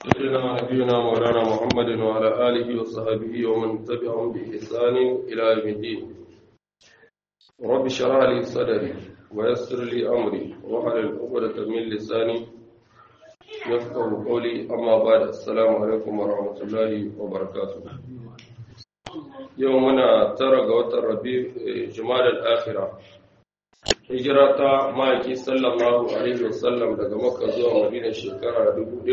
سيدنا نبينا مولانا محمد وعلى آله وصحبه ومن تبعهم بإحسان إلى يوم الدين رب اشرح لي صدري ويسر لي أمري واحلل عقدة من لساني يفقه قولي أما بعد السلام عليكم ورحمة الله وبركاته يومنا ترى قوة الربيع جمال الآخرة hijira ta ma'aiki sallallahu alaihi wasallam daga makka zuwa madina shekara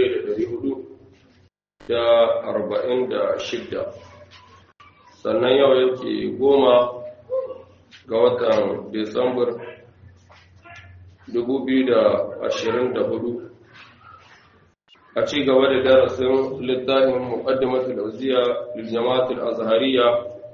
1446 sannan yau yake goma ga watan disambar 2024 a ci gaba da darasin littafin muqaddimatul auziya lil jama'atul azhariya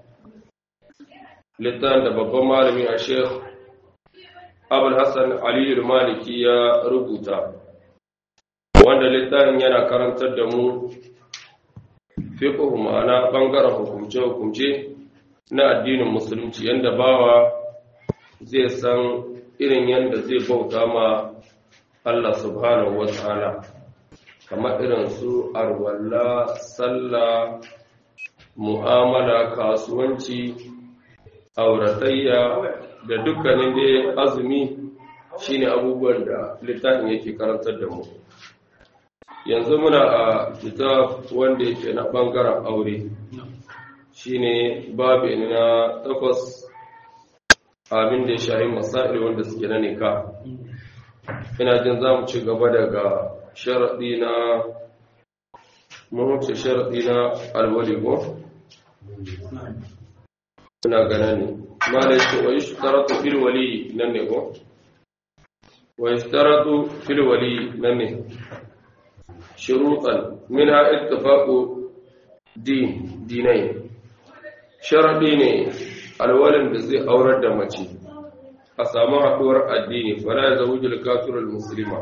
littafin da babban malami a sheikh abul hassan aliyu maliki ya rubuta wanda littafin yana karantar da mu fiqh ma'ana bangaren hukumce-hukumce na addinin musulunci yanda bawa zai san irin yanda zai bauta ma Allah subhanahu wa ta'ala kamar irin su arwalla sallah mu'amala kasuwanci auratayya da dukkanin dai azumi shine abubuwan da littafin yake karantar da mu yanzu muna a kitab wanda yake na bangaren aure shine babu na takwas abin da ya shahi masail wanda suke na nika ina jin za mu ci gaba daga sharaɗi na mahuce sharaɗi na alwaligo suna gana ne mala yake wa yushtaratu fil wali nan ne ko wa yushtaratu fil wali nan ne shurutan minha ittifaqu din dinai sharadi ne alwalin da zai aurar da mace a samu haduwar addini fala zawjul kafirul muslima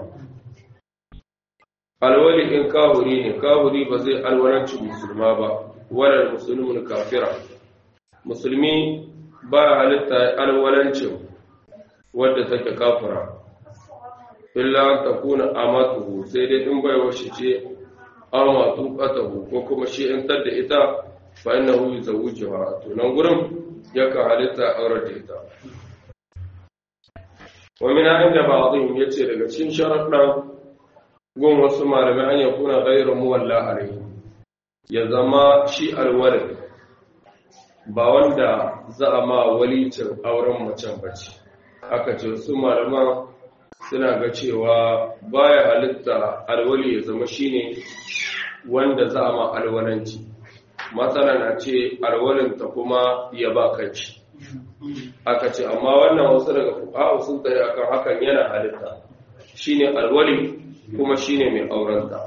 alwali in kahuri ne kahuri ba zai alwalanci musulma ba wala muslimun kafira musulmi ba halitta alwalancin wadda take kafira illa ta kuna amatuhu sai dai in bai washe ce amatu qatahu ko kuma shi in tadda ita fa innahu yuzawwijuha to nan gurin yaka halitta aurar da ita wa min inda ba'dhum yace daga cikin sharaɗan gun wasu malamai an yakuna ghayru muwalla alayhi ya zama shi alwalid ba wanda za a ma walicin auren macen bace aka ce su malaman suna ga cewa baya halitta alwali ya zama shine wanda za a ma alwalanci matsala na ce alwalinta kuma ya ba kanci aka ce amma wannan wasu daga fuqaha sun tsaye akan hakan yana halitta shine alwali kuma shine mai aurenta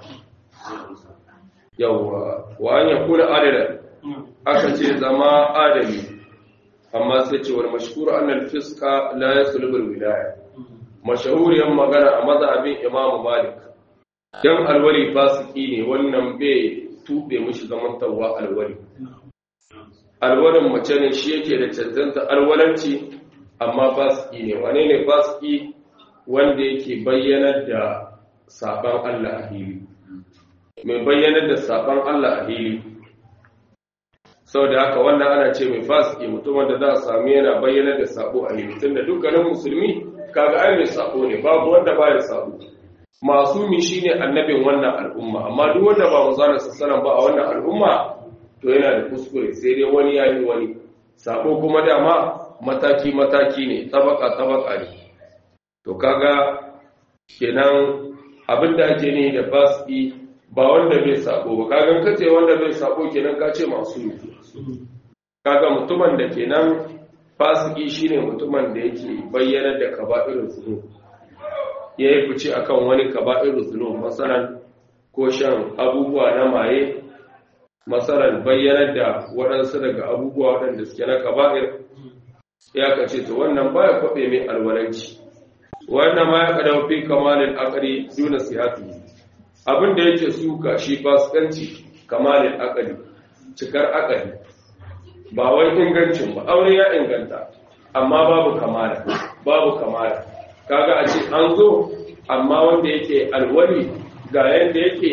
yawwa wa an yakuna adalan aka ce zama adami amma sai ce wal mashhur annal fisqa la yaslubu al wilaya mashahuriyan magana a mazhabin imamu malik dan alwali fasiki ne wannan bai tube mishi zaman tawwa alwali alwalin mace ne shi yake da cancanta alwalanci amma fasiki ne wane ne fasiki wanda yake bayyanar da saban Allah a hili mai bayyanar da saban Allah a hili sau da haka wannan ana ce mai fasiki mutumin da za a sami yana bayyana da sabo a yi tun da dukkanin musulmi kaga ai mai sabo ne babu wanda baya sabo masumi shine annabin wannan al'umma amma duk wanda ba manzon sallallahu ba a wannan al'umma to yana da kuskure sai dai wani yayi wani sabo kuma dama mataki mataki ne tabaka tabaka ne to kaga kenan abinda ake ne da fasiki ba wanda bai sabo ba kagan kace wanda bai sabo kenan ka ce masu kaga mutumin da kenan fasiki shine mutumin da yake bayyana da kaba'irul zunub yayi fice akan wani kaba'irul zunub masalan ko shan abubuwa na maye masalan bayyana da waɗansu daga abubuwa waɗanda suke na kaba'ir ya kace to wannan baya kwabe mai alwalanci wannan ma ya kada fi kamalin aqli duna sihati abin da yake suka shi fasikanci kamalin akali cikar akali ba wai ingancin ba aure ya inganta amma babu kamala babu kamala kaga a ce an zo amma wanda yake alwali ga yanda yake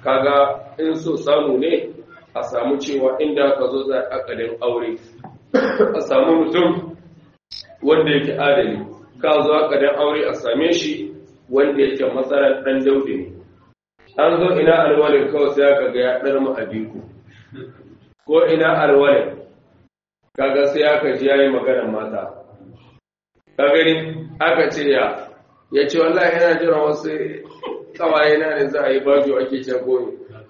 kaga in so samu ne a samu cewa inda ka zo za a ƙalin aure a samu mutum wanda yake adali ka zo a ƙalin aure a same shi wanda yake matsalar ɗan daudi ne an zo ina alwalin kawai sai aka ga ya ɗar mu abiku ko ina alwalin kaga sai aka ji yayi maganar mata ka gani aka ce ya ya ce wallahi yana jira wasu kawaye na ne za a yi bajo ake ce goyi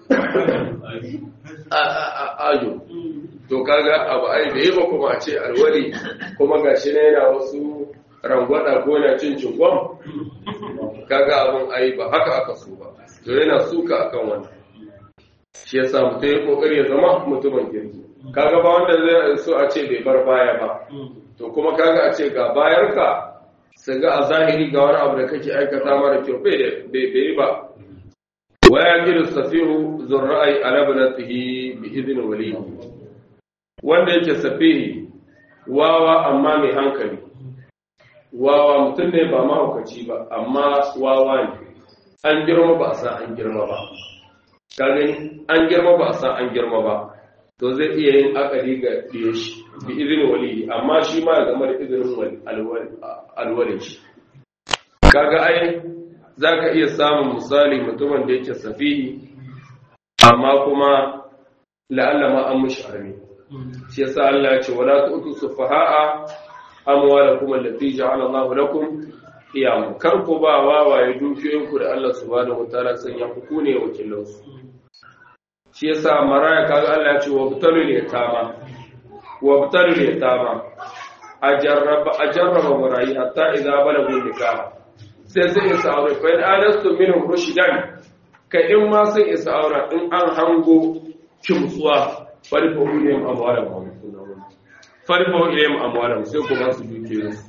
ajo to kaga abu ai bai ba kuma a ce alwali kuma gashi ne yana wasu rangwada ko na cin cinkwam kaga abin ai ba haka aka so ba to yana suka akan wannan shi yasa mutum ya kokari ya zama mutumin kirki kaga ba wanda zai so a ce bai bar baya ba to kuma kaga a ce ga bayarka su ga a zahiri ga wani abu da kake aikata mara kyau bai da bai ba wa ya gidu safihu zurra'i ala banatihi bi idin wali wanda yake safihi wawa amma mai hankali wawa mutum ne ba mahaukaci ba amma wawa ne an girma ba a san an girma ba ka gani an girma ba a san an girma ba to zai iya yin akali ga ɗiye shi bi izinin wali amma shi ma ya zama da izinin alwalin shi kaga ai za ka iya samun misali mutumin da yake safihi amma kuma la'alla ma an mushi armi shi yasa Allah ya ce wala tu'tu sufaha'a amwalakum allati ja'ala Allahu lakum qiyam kar ku ba wawaye dukiyoyinku da Allah subhanahu wataala sanya ku ne wakilansu shi yasa maraya kaga Allah ya ce wa butalul yatama wa butalul yatama ajarraba ajarraba marayi hatta idza balagu nikah sai sai isa aure fa in anastu minhum rushdan ka in ma sai isa aure in an hango kimtsuwa farfa ilayhim amwalahum farfa ilayhim amwalahum sai ku ba su dukiyoyinsu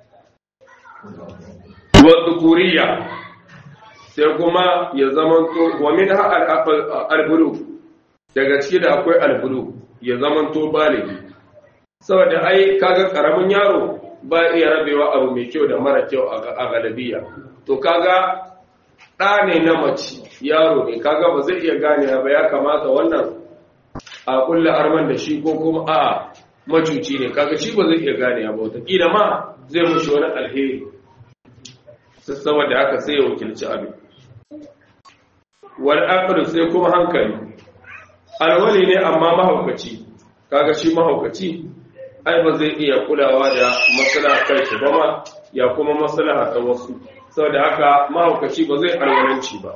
wa dhukuriya sai kuma ya zamanto wa min ha al-bulu daga ciki da akwai al-bulu ya zamanto baligi saboda ai kaga karamin yaro ba iya rabewa abu mai kyau da mara kyau a galabiya to kaga ɗa ne na mace yaro ne kaga ba zai iya gane ba ya kamata wannan a kulla arman da shi ko kuma a macuci ne kaga shi ba zai iya gane ba wataƙila ma zai mushi wani alheri saboda haka sai ya wakilci abin wal aqlu sai kuma hankali alwali ne amma mahaukaci kaga shi mahaukaci ai ba zai iya kulawa da maslaha kai shi ba ma ya kuma maslaha ta wasu saboda haka mahaukaci ba zai alwalanci ba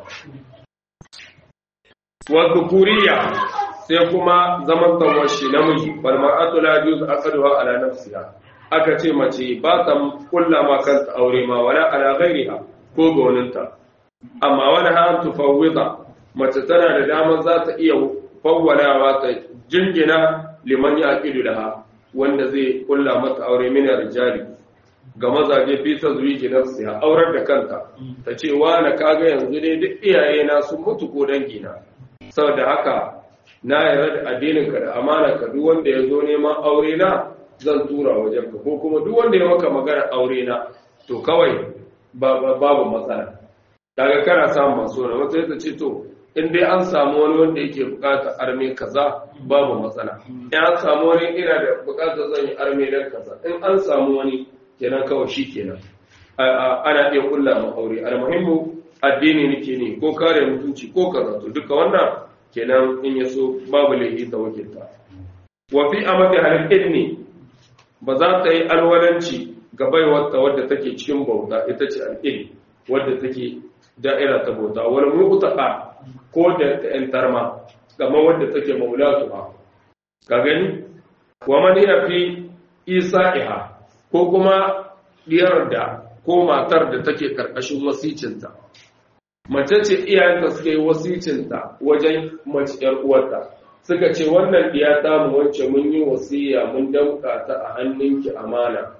wa dhukuriya sai kuma zaman tawashi namiji wal mar'atu la yujuz aqduha ala nafsiha aka ce mace ba ta kulla ma kanta aure ma wala ala ghairiha ko ga waninta amma wani han tufawwida mace tana da damar za ta iya fawwalawa ta jingina liman ya aqidu laha wanda zai kulla mata aure min rijali ga mazaje fi tazwiji nafsiha aurar da kanta ta ce wa na kaga yanzu dai duk iyaye na sun mutu ko dangi na saboda haka na yarda da addinin ka da amana ka duk wanda ya zo neman aure na zan tura wajen ka ko kuma duk wanda ya maka magana aure na to kawai babu matsala daga kana samun masu wani wata yadda ce to in dai an samu wani wanda yake bukata arme kaza babu matsala in an samu wani ina da bukata zan yi arme dan kaza in an samu wani kenan kawai shi kenan ana iya kulla ma aure almuhimmu addini nake ne ko kare mutunci ko kaza to duka wannan kenan in yaso babu laifi ta wakilta wa fi amati halil idni ba za ta yi alwalanci ga baiwarta wadda take cikin bauta ita ce al'id wadda take da'ira ta bauta wani mu'taka ko da ‘yantar ma gama wadda take maulatu ba ka gani wa mani ya fi isa'iha ko kuma diyar da ko matar da take karkashin wasicinta mace ce iyayenta suka yi wasicinta wajen mace ‘yar uwarta suka ce wannan diya ta mu wacce mun yi wasiya mun damka ta a hannunki amana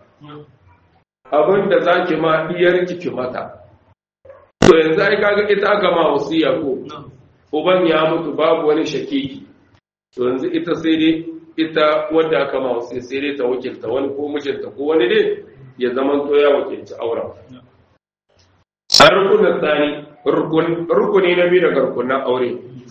abin da za ki ma diyarki ki mata to yanzu ai kaga ita aka ma wasiya ko uban ya mutu babu wani shakiki to yanzu ita sai dai ita wadda aka ma wasiya sai dai ta wakilta wani ko mijinta ko wani dai ya zama to ya wakilci auren a rukunin tsani rukuni na biyu daga rukunin aure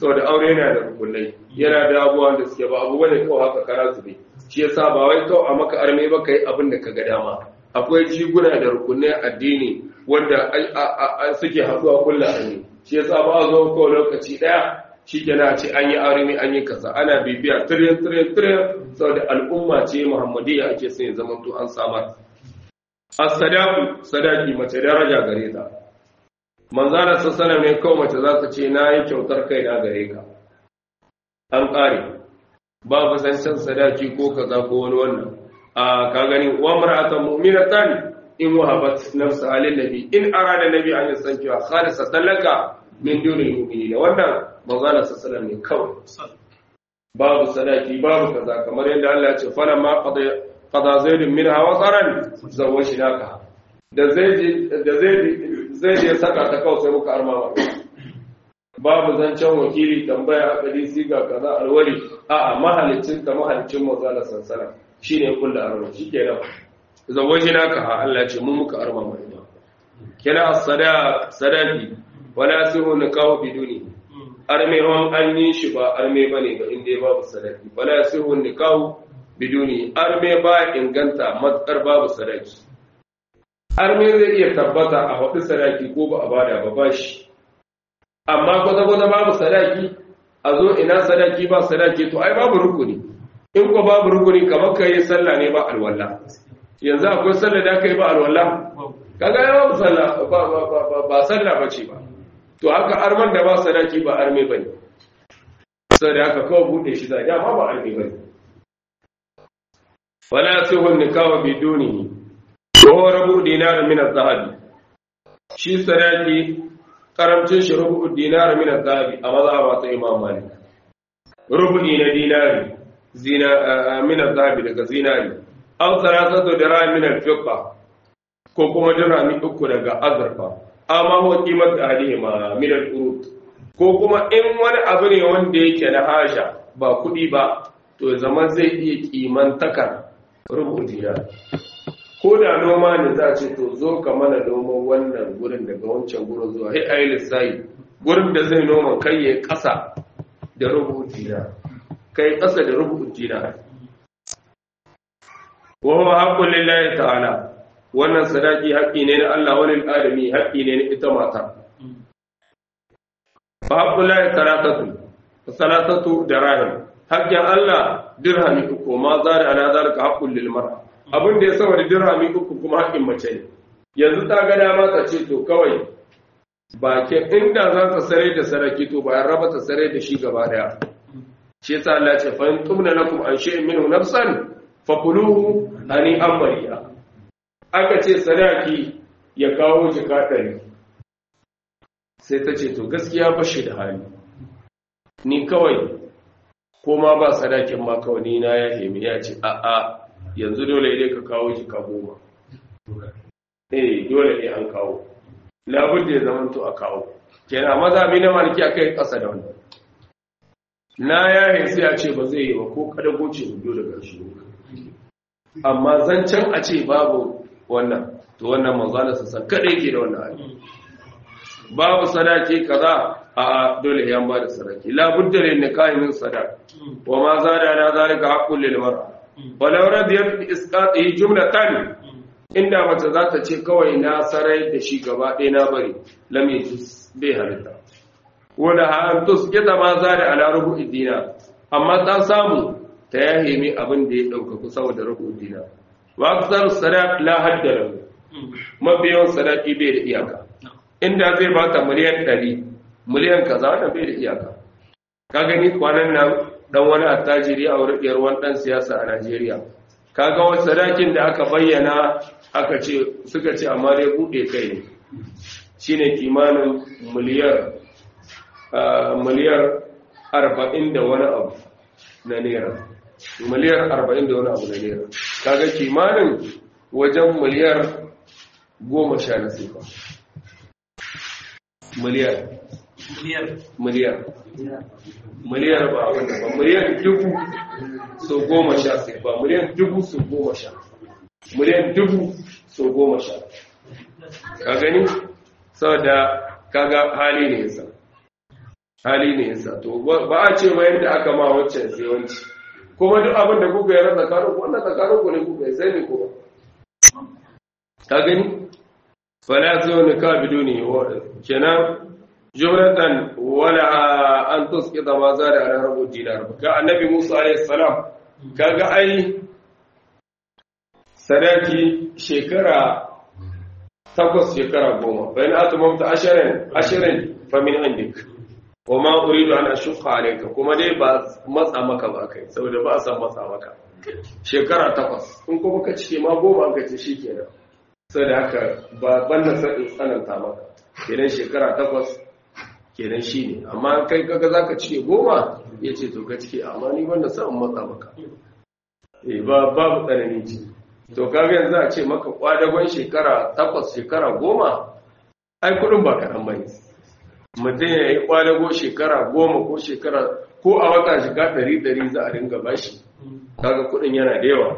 saboda aure yana da rukunai yana da abubuwan da suke ba abu bane kawai haka kara su ne shi yasa ba wai kawai a maka arme ba kai abin da ka ga dama akwai jiguna da rukunai addini wanda suke haɗuwa kulla arme shi yasa ba a zo kawai lokaci ɗaya shi kenan a ce an yi arme an yi kaza ana bibiya tiryan tiryan tiryan saboda al'umma ce muhammadiyya ake son ya zama to an samar as-sadaqu sadaqi mace daraja gare ta manzara sassana ne kawai mace za ta ce na yi kyautar kai na gare ka an ƙare babu zancen sadaki ko kaza ko wani wannan a ka gani wa mar'atan mu'minatan in wahabat nafsa halin nabi in arada nabi an yasanki wa khalisa talaka min dunil mu'minina wannan manzara sassana ne kawai babu sadaki babu kaza kamar yadda Allah ya ce falamma qada qada zaidun minha wa qaran zawajnaka da zai da zai zai je saka ta kawai sai muka arma ba babu zancen wakili tambaya a kadi siga kaza alwali a a mahalicin ta mahalicin mazala sansana shine kullu arma shikenan zawaji naka ha Allah ce mu muka arma mai ba kina as-sada sadaqi wala sihu nikahu biduni arme hon an yi shi ba arme bane ba inda babu sadaqi wala sihu nikahu biduni arme ba inganta matsar babu sadaqi arme zai iya tabbata a haɗu sadaki ko ba a bada ba ba shi amma kwata-kwata babu sadaki a zo ina sadaki ba sadaki to ai babu rukuni in ko babu rukuni kamar ka yi sallah ne ba alwala yanzu akwai sallah da aka yi ba alwala kaga ya babu sallah ba sallah ba ce ba to haka arman da ba sadaki ba arme ba ne sau da haka kawai buɗe shi zai dama ba arme ba ne wala sai wani kawo bidonihi ko rabu dinar min az-zahabi shi sadaki karamcin shi rubu dinar min az-zahabi a mazhaba ta Imam Malik rubu'i na dinari zina min az-zahabi daga zinari aw salasatu dirham min al-fiqqa ko kuma dirhami uku daga azurfa amma huwa qimat ahlihima min al-urut ko kuma in wani abu ne wanda yake na haja ba kudi ba to zaman zai iya kimantakar rubu dinar ko da noma ne za a ce to zo ka mana noman wannan gurin daga wancan gurin zuwa hai ayi lissayi gurin da zai noma kai ya kasa da rubutu na kai kasa da rubutu na wa huwa haqqun lillahi ta'ala wannan sadaki haƙƙi ne na Allah wani adami haƙƙi ne na ita mata fa haqqul lahi salatatu salatatu dirham haƙƙin Allah dirhami uku ma zari ala zalika haqqul lil mar'a abin da ya sama da dirhami uku kuma haƙƙin mace ne yanzu ta ga dama ta ce to kawai ba ke inda za ta sare da saraki to bayan raba ta sare da shi gaba daya shi yasa Allah ce fa in tumna lakum an shay'in minhu nafsan fakuluhu ani amriya aka ce sadaki ya kawo jika ɗari sai ta ce to gaskiya ba shi da hali ni kawai ko ma ba sadakin ma kawai ni na ya hemi ya ce a'a yanzu dole ne ka kawo jika goma eh dole ne an kawo labud da ya zama to a kawo kenan mazabi na maliki akai kasa da wannan na ya sai a ce ba zai yi ba ko kada goce hudu daga shi amma zancen a ce babu wannan to wannan manzala sassan kada yake da wannan hali babu sadaki kaza a dole ya ba da sadaki labud da ne kayan sadaka wa ma zada na zalika haqqul lil mar'a walau radiyat bi isqatihi jumlatan inda mace za ta ce kawai na sarai da shi gaba ɗaya na bari lam yajuz bai halitta wala ha tusqita ma zada ala rubu'i dina amma ta samu ta yahimi abin da ya dauka ku saboda rubu'i dina wa aksar sadaq la hadda lahu mabiyan sadaqi bai da iyaka inda zai bata miliyan 100 miliyan kaza wannan bai da iyaka ka gani kwanan nan dan wani attajiri a wurin ɗiyar wani ɗan siyasa a Najeriya. Kaga wasu sadakin da aka bayyana aka ce suka ce amma dai buɗe kai ne. Shi ne kimanin miliyar miliyar arba'in da wani abu na naira. Miliyar arba'in da wani abu na naira. Kaga kimanin wajen miliyar goma sha na sifa. Miliyar. Miliyar. miliyar ba wanda ba miliyan dubu so goma sha sai ba miliyan dubu so goma sha miliyan dubu so goma sha ka gani saboda kaga hali ne yasa hali ne yasa to ba a ce ma yadda aka ma waccan sai wanci kuma duk abin da kuka yi rasa tsakanin ku wannan tsakanin ku ne kuka yi sai ne kuma ka gani fala zo ne ka biduni kenan jumlatan wala an tusqita ma za da ala rabu dinar ka annabi Musa alayhi salam kaga ai sadaki shekara takwas shekara goma bayan atumamta ashirin ashirin famin indik kuma uridu an ashqa alayka kuma dai ba matsa maka ba kai saboda ba san matsa maka shekara takwas in kuma ka cike ma goma ka ce shikenan saboda haka ba banda sai tsananta maka kenan shekara takwas kenan shine amma kai kaga zaka cike goma yace to ka cike amma ni banda san matsa maka eh ba babu tsanani ce to kaga yanzu a ce maka kwadagon shekara takwas shekara goma ai kudin ba kaɗan bane mutum ya yi kwadago shekara goma ko shekara ko a wata shiga ɗari ɗari za a dinga bashi kaga kudin yana da yawa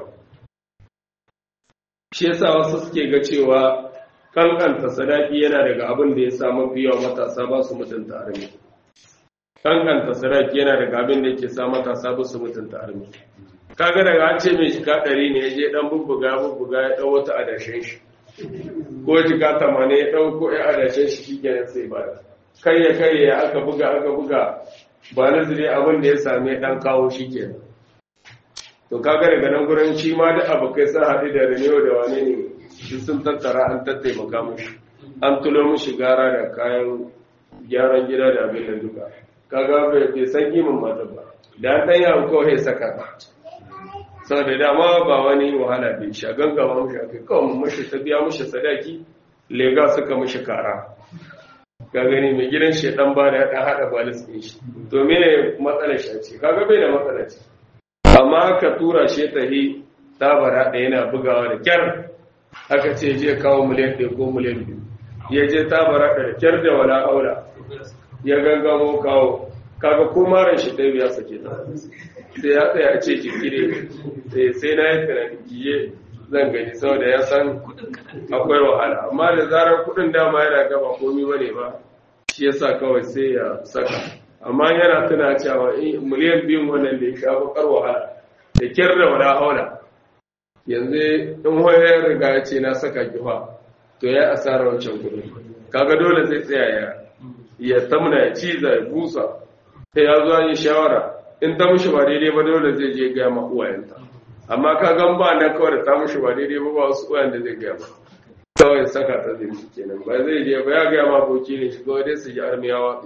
shi yasa wasu suke ga cewa kankanta sadaki yana daga abin da ya sa mafi yawa matasa ba su mutunta armi kankanta sadaki yana daga abin da yake sa matasa ba su mutunta armi kaga daga an ce mai shiga ɗari ne ya je ɗan bubbuga bubbuga ya ɗau wata adashin shi ko shiga tamanin ya ɗau ko ya adashin shi shi kenan sai ba da kai ya kai ya aka buga aka buga ba na zire abin da ya same ɗan kawo shi kenan to kaga daga nan gurin shi ma da abokai sun haɗu da renewa da wane ne shi sun tattara an tattaimaka mushi an tulo mushi gara da kayan gyaran gida da abin da duka kaga bai san kimin mata ba da an ɗan yawon kawai saka sau da dama ba wani wahala bai sha gangama mushi a kai kawai mashi ta biya mushi sadaki lega suka mushi kara ga gani mai gidan shi dan ba da ya haɗa balis ɗin shi to me matsalar shi ce kaga bai da matsalar ce amma ka tura shi ta yi tabara da yana bugawa da kyar aka ce je kawo miliyan ɗaya ko miliyan biyu ya je tabara da kyar da wala aura ya gangamo kawo kaga ko maran shi ɗaya ya sake ta sai ya tsaya a ce jikire sai na yi tunani kiye zan gani saboda ya san akwai wahala amma da zarar kudin dama yana gaba komi bane ba shi yasa kawai sai ya saka amma yana tuna cewa miliyan biyun wannan da ya sha bakar wahala da kyar da wala haula yanzu in wayar riga ya ce na saka kifa to ya asara wancan kudin kaga dole zai tsaya ya ya tamna ya ciza ya busa sai ya zo yi shawara in ta mushi ba daidai ba dole zai je gaya ma uwayenta amma ka gan ba na kawai da ta mushi ba daidai ba ba wasu uwayen da zai gaya ba kawai saka ta zai shi kenan ba zai je ba ya gaya ma boki ne shi kawai dai su ji armiya watsi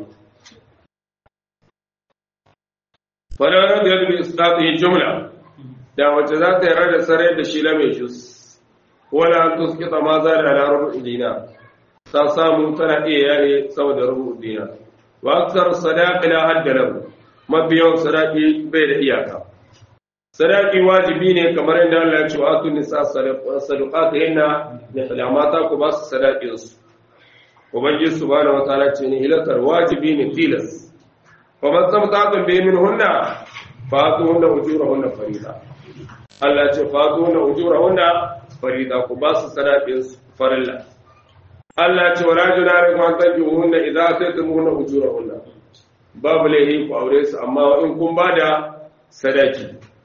fadanar da yadda su ta yi jumla da wacce za ta yarda da sarai da shi lame shi wala an tuskita ma za da larar dina ta samu tana iya yare saboda rubu dina wa aksar sadaqi la hadda lahu mabiyan sadaqi bai da iyaka sadaqi wajibi ne kamar yadda Allah ya ce wa atun nisa sadaqatihinna da kalamata ku ba su sadaqin su ubangiji subhanahu wataala ce ne hilatar wajibi ne tilas fa man samtatun bi minhunna fa atuhunna ujurahunna farida Allah ya ce fa atuhunna ujurahunna farida ku ba su sadaqin su farilla Allah ce wala junara kuma tanjuhunna idza ataytumuhunna ujurahunna babu laihi ku aure su amma in kun bada sadaki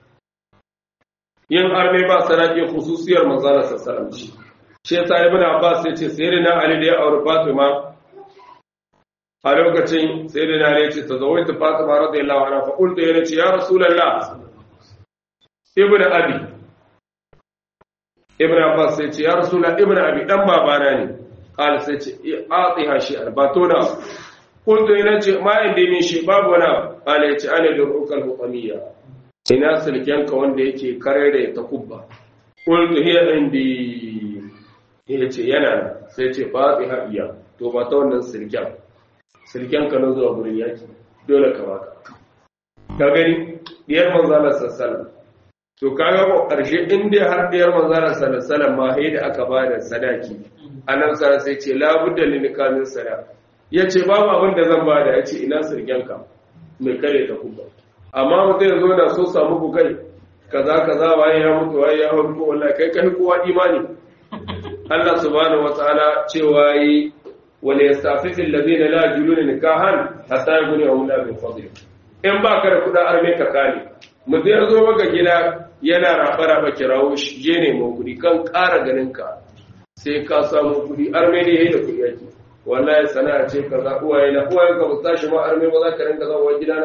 yin arme ba sadaki khususiyar manzala sallallahu alaihi shi yasa ibn abbas yace sayyidina ali da ya aure fatima a lokacin sayyidina ali yace tazawwajtu fatima radiyallahu anha fa qultu ya ce ya rasulullah ibn abi ibn abbas yace ya rasulullah ibn abi dan babana ne قال سيتي اعطيها شيئا باتونا قلت ina ce ma inda min shi babu wani qala yace ana lurukal huqamiyya ina silkenka wanda yake kare da ta kubba qultu hiya indi yace yana sai ce fatiha iya to ba ta wannan silken silkenka na zuwa gurin yaki dole ka baka ka gani diyar manzo Allah sallallahu to kaga ko karshe in dai har diyar manzo Allah sallallahu alaihi ma haida aka bada sadaki annabi sara sai ce labudda li nikamin sada yace babu abin da zan bada yace ina sirgenka mai kare ta kuma amma mutum ya zo da so samu ku kai kaza kaza waye ya mutu waye ya mutu wallahi kai kai kowa imani Allah subhanahu wataala cewa yi wala yastafifil ladina la yajuluna nikahan hatta yughnihum la min fadli in ba ka da kuɗin arme ka kane mutum ya zo maka gida yana raba-raba kirawo shi je neman kuɗi kan ƙara ganin ka sai ka samu kuɗi arme ne yayi da kuɗi yake wallahi sana'a ce kaza uwaye na uwaye ka ba tashi ma arme ba za ka rinka zama gidana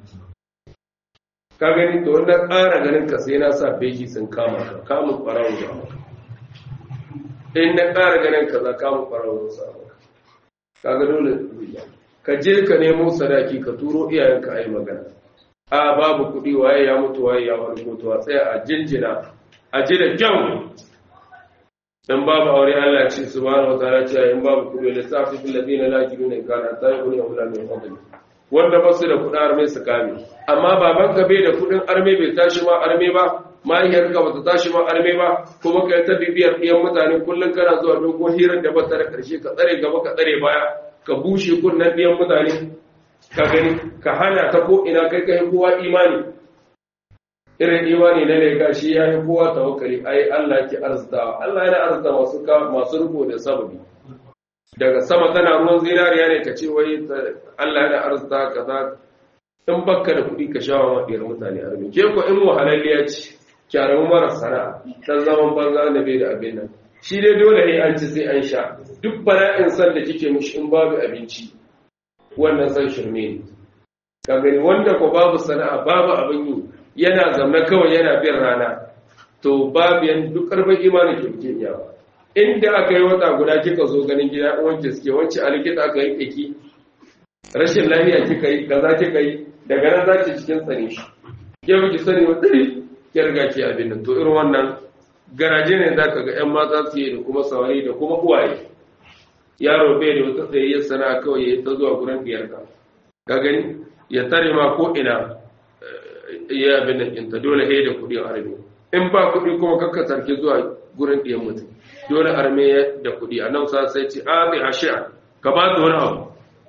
ka gani to wannan ƙara ganin ka sai na sa beji sun kama ka kamun ɓarawo da maka in na ƙara ganin ka za kamun ɓarawo sa maka ka ga dole ka je ka nemo sadaki ka turo iyayenka a yi magana a babu kuɗi waye ya mutu waye ya farko to a tsaya a jinjina a ji da kyau in babu aure Allah ce subhanahu wataala ce in babu kuɗi da safi bil ladina la yajiduna kana ta yakunu awla min fadli wanda ba su da kuɗin arme su kame amma baban ka bai da kuɗin arme bai tashi ma arme ba mahaifiyar ka bata tashi ma arme ba kuma kai ta bibiyar ɗiyan mutane kullum kana zuwa dogon hirar da ba ta da ƙarshe ka tsare gaba ka tsare baya ka bushe kunnen ɗiyan mutane ka gani ka hana ta ko ina kai kai kowa imani irin imani na ne gashi ya yi kowa tawakkali ai Allah ke arzitawa Allah yana arzita masu masu riko da sababi daga sama tana ruwan zinariya ne ka ce wai Allah yana arzita kaza in bakka da kuɗi ka shawa ma ɗiyar mutane armi ke ko in wahalalliya ce kyaramu mara sana'a dan zaman banza da bai da abin nan shi dai dole ne an ci sai an sha duk bala'in san da kike mishi in babu abinci wannan san shirme ne ka gani wanda ko babu sana'a babu abin yi yana zama kawai yana bin rana to babu yan duk karfin imanin kirkin yawa inda aka yi wata guda kika zo ganin gida wanke suke wance a likita aka yi kiki rashin lafiya kika yi kaza kika yi daga nan za ki cikin tsane shi ke miki sani wa tsari ki riga ki abin nan to irin wannan garaje ne za ka ga yan mata su yi da kuma sawari da kuma uwaye yaro bai da wata tsayayyar sana'a kawai ya ta zuwa gurin biyarka ka gani ya tare ma ko ina ya abin nan ɗinta dole ya da kuɗi a arme in ba kuɗi kuma kakka sarki zuwa gurin ɗiyan mutum dole arme da kuɗi a nan sa sai ce a bai hashi'a ka ba ta wani abu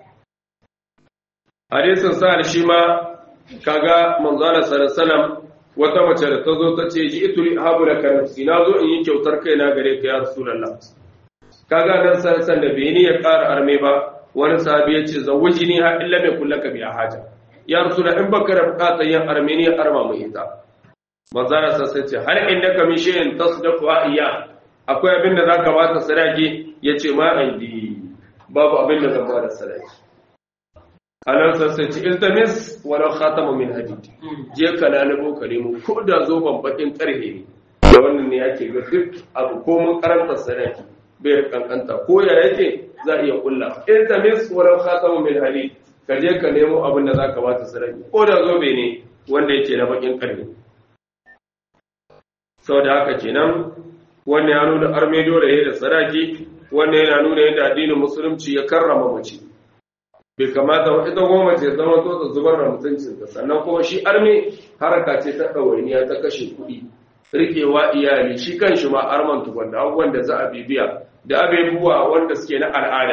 hadisin sa'ad shi ma kaga manzana sallallahu wata mace da ta zo ta ce ji ituri habu da kanafsi na zo in yi kyautar kaina gare ka ya rasulullah kaga nan san da bai ni ya ƙara arme ba wani sahabi ya ce zawuji ni ha illa mai kullaka bi haja ya rasulullah in baka da bukatar yin arme ni ya arma mu ita manzana sa sai ce har inda ka mi shayin tasdaqu iya akwai abin da zaka ba ta sadaki yace ma aidi babu abin da zan ba da sadaki anan sai ce iltamis walau khatamu min hadid je ka lalubo ka nemo ko da zo ban bakin karhe ne da wannan ne yake ga duk abu ko mun karanta sadaki bai kankanta ko ya yake za iya kulla iltamis walau khatamu min hadid ka je ka nemo abin da zaka bata sadaki ko da zo bai ne wanda yake na bakin karhe saboda haka kenan wannan ya nuna arme dole ya da sadaki wannan yana nuna yadda addinin musulunci ya karrama mace bai kamata wa ita goma ce zama to ta zubar da mutuncinta sannan kuma shi arme haraka ce ta ɗawainiya ta kashe kuɗi rikewa iyali shi kan shi ma arman tukun da abubuwan da za a bibiya da abubuwa wanda suke na al'ada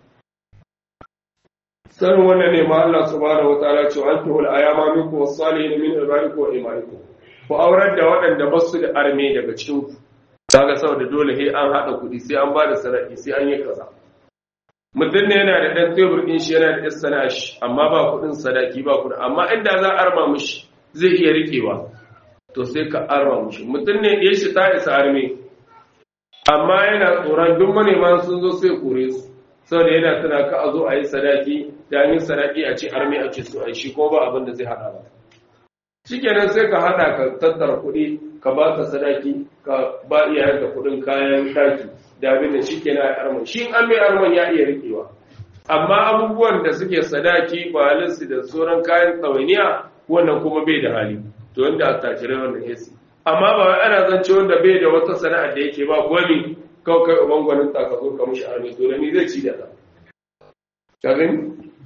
sanin wannan ne ma Allah subhanahu wataala ce an tuhul ayama minkum was-salihin min ibadikum wa imanikum ku aurar da waɗanda ba su da arme daga cikin ku kaga saboda dole he an haɗa kuɗi sai an ba da sarari sai an yi kaza mutum ne yana da ɗan tebur ɗin shi yana da ɗan sana'a shi amma ba kuɗin sadaki ba kuɗin amma inda za a arma mushi zai iya riƙewa to sai ka arma mushi mutum ne ya shi ta isa arme amma yana tsoron duk manema sun zo sai kore su saboda yana tana ka a zo a yi sadaki da an yi sadaki a ce arme a ce su a shi ko ba abin da zai haɗa ba shikenan sai ka haɗa ka tattara kuɗi ka ba ka sadaki ka ba iyayenka kuɗin kayan ɗaki da abin da shi ke na arman shi an mai arman ya iya rikewa amma abubuwan da suke sadaki balinsu da sauran kayan tsawainiya wannan kuma bai da hali to wanda a takirai wannan yasi amma ba wai ana zance wanda bai da wata sana'ar da yake ba gwani kawai kai uban gwanin ta ka zo ka mushi arme to da ni zai ci da ta ka gani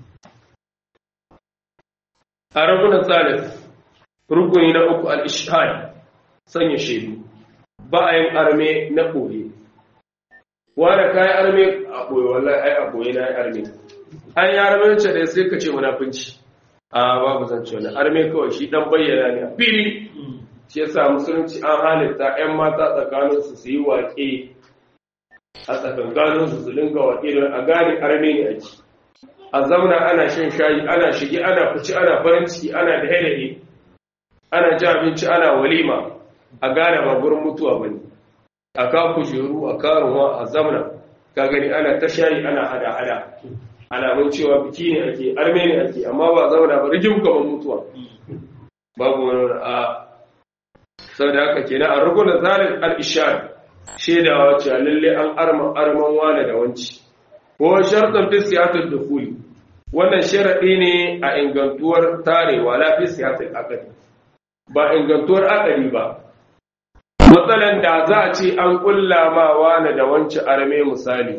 a ragunan salis rukuni na uku al-ishhad sanya shaidu ba a yin arme na koye wanda kayan arme a ɓoye wallahi ai a ɓoye na arme an yi arme ce da sai ka ce munafunci a babu zance wani arme kawai shi dan bayyana ne a fili shi yasa musulunci an halitta yan mata tsakanin su su yi waƙe a tsakankanin su su dinga wakilin a gane arme ne ake a zauna ana shan shayi ana shige ana fici ana farin ciki ana da helaye ana ci abinci ana walima a gane ba gurin mutuwa bane a ka kujeru a karuwa a zamna ka gani ana ta shayi ana hada-hada alamun cewa biki ne ake arme ne ake amma ba zauna ba rigim gaban mutuwa babu wani a sau da haka kenan a rukunan zalin al-ishar shaidawa ce lalle an arma arman wane da wanci ko shartan fi siyatul dukhuli wannan sharadi ne a ingantuwar tarewa la fi siyatul aqdi ba ingantuwar aqdi ba matsalan da za a ce an kulla ma wane da wanci arme misali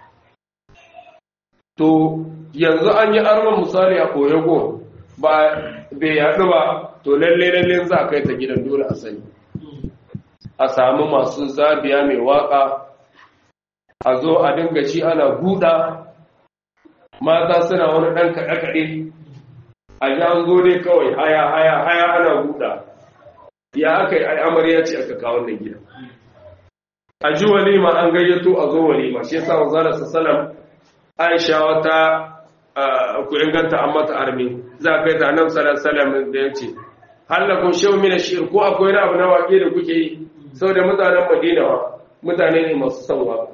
to yanzu an yi arman misali a koyago ba bai yaɗu ba to lalle lalle za a kai ta gidan dole a sani a samu masu zabiya mai waka a zo a dinga ci ana guda mata suna wani ɗan kaɗe-kaɗe a ji an zo dai kawai haya haya haya ana guda ya aka yi amarya ce aka kawo wannan gida a ji walima an gayyato a zo walima shi yasa wanzana sassalam aisha wata ku inganta an mata armi za a kai ta nan salasalam da ya ce hallakun shehu mina shi'ir ko akwai wani abu na waƙe da kuke yi sau da mutanen madina wa mutane ne masu son waka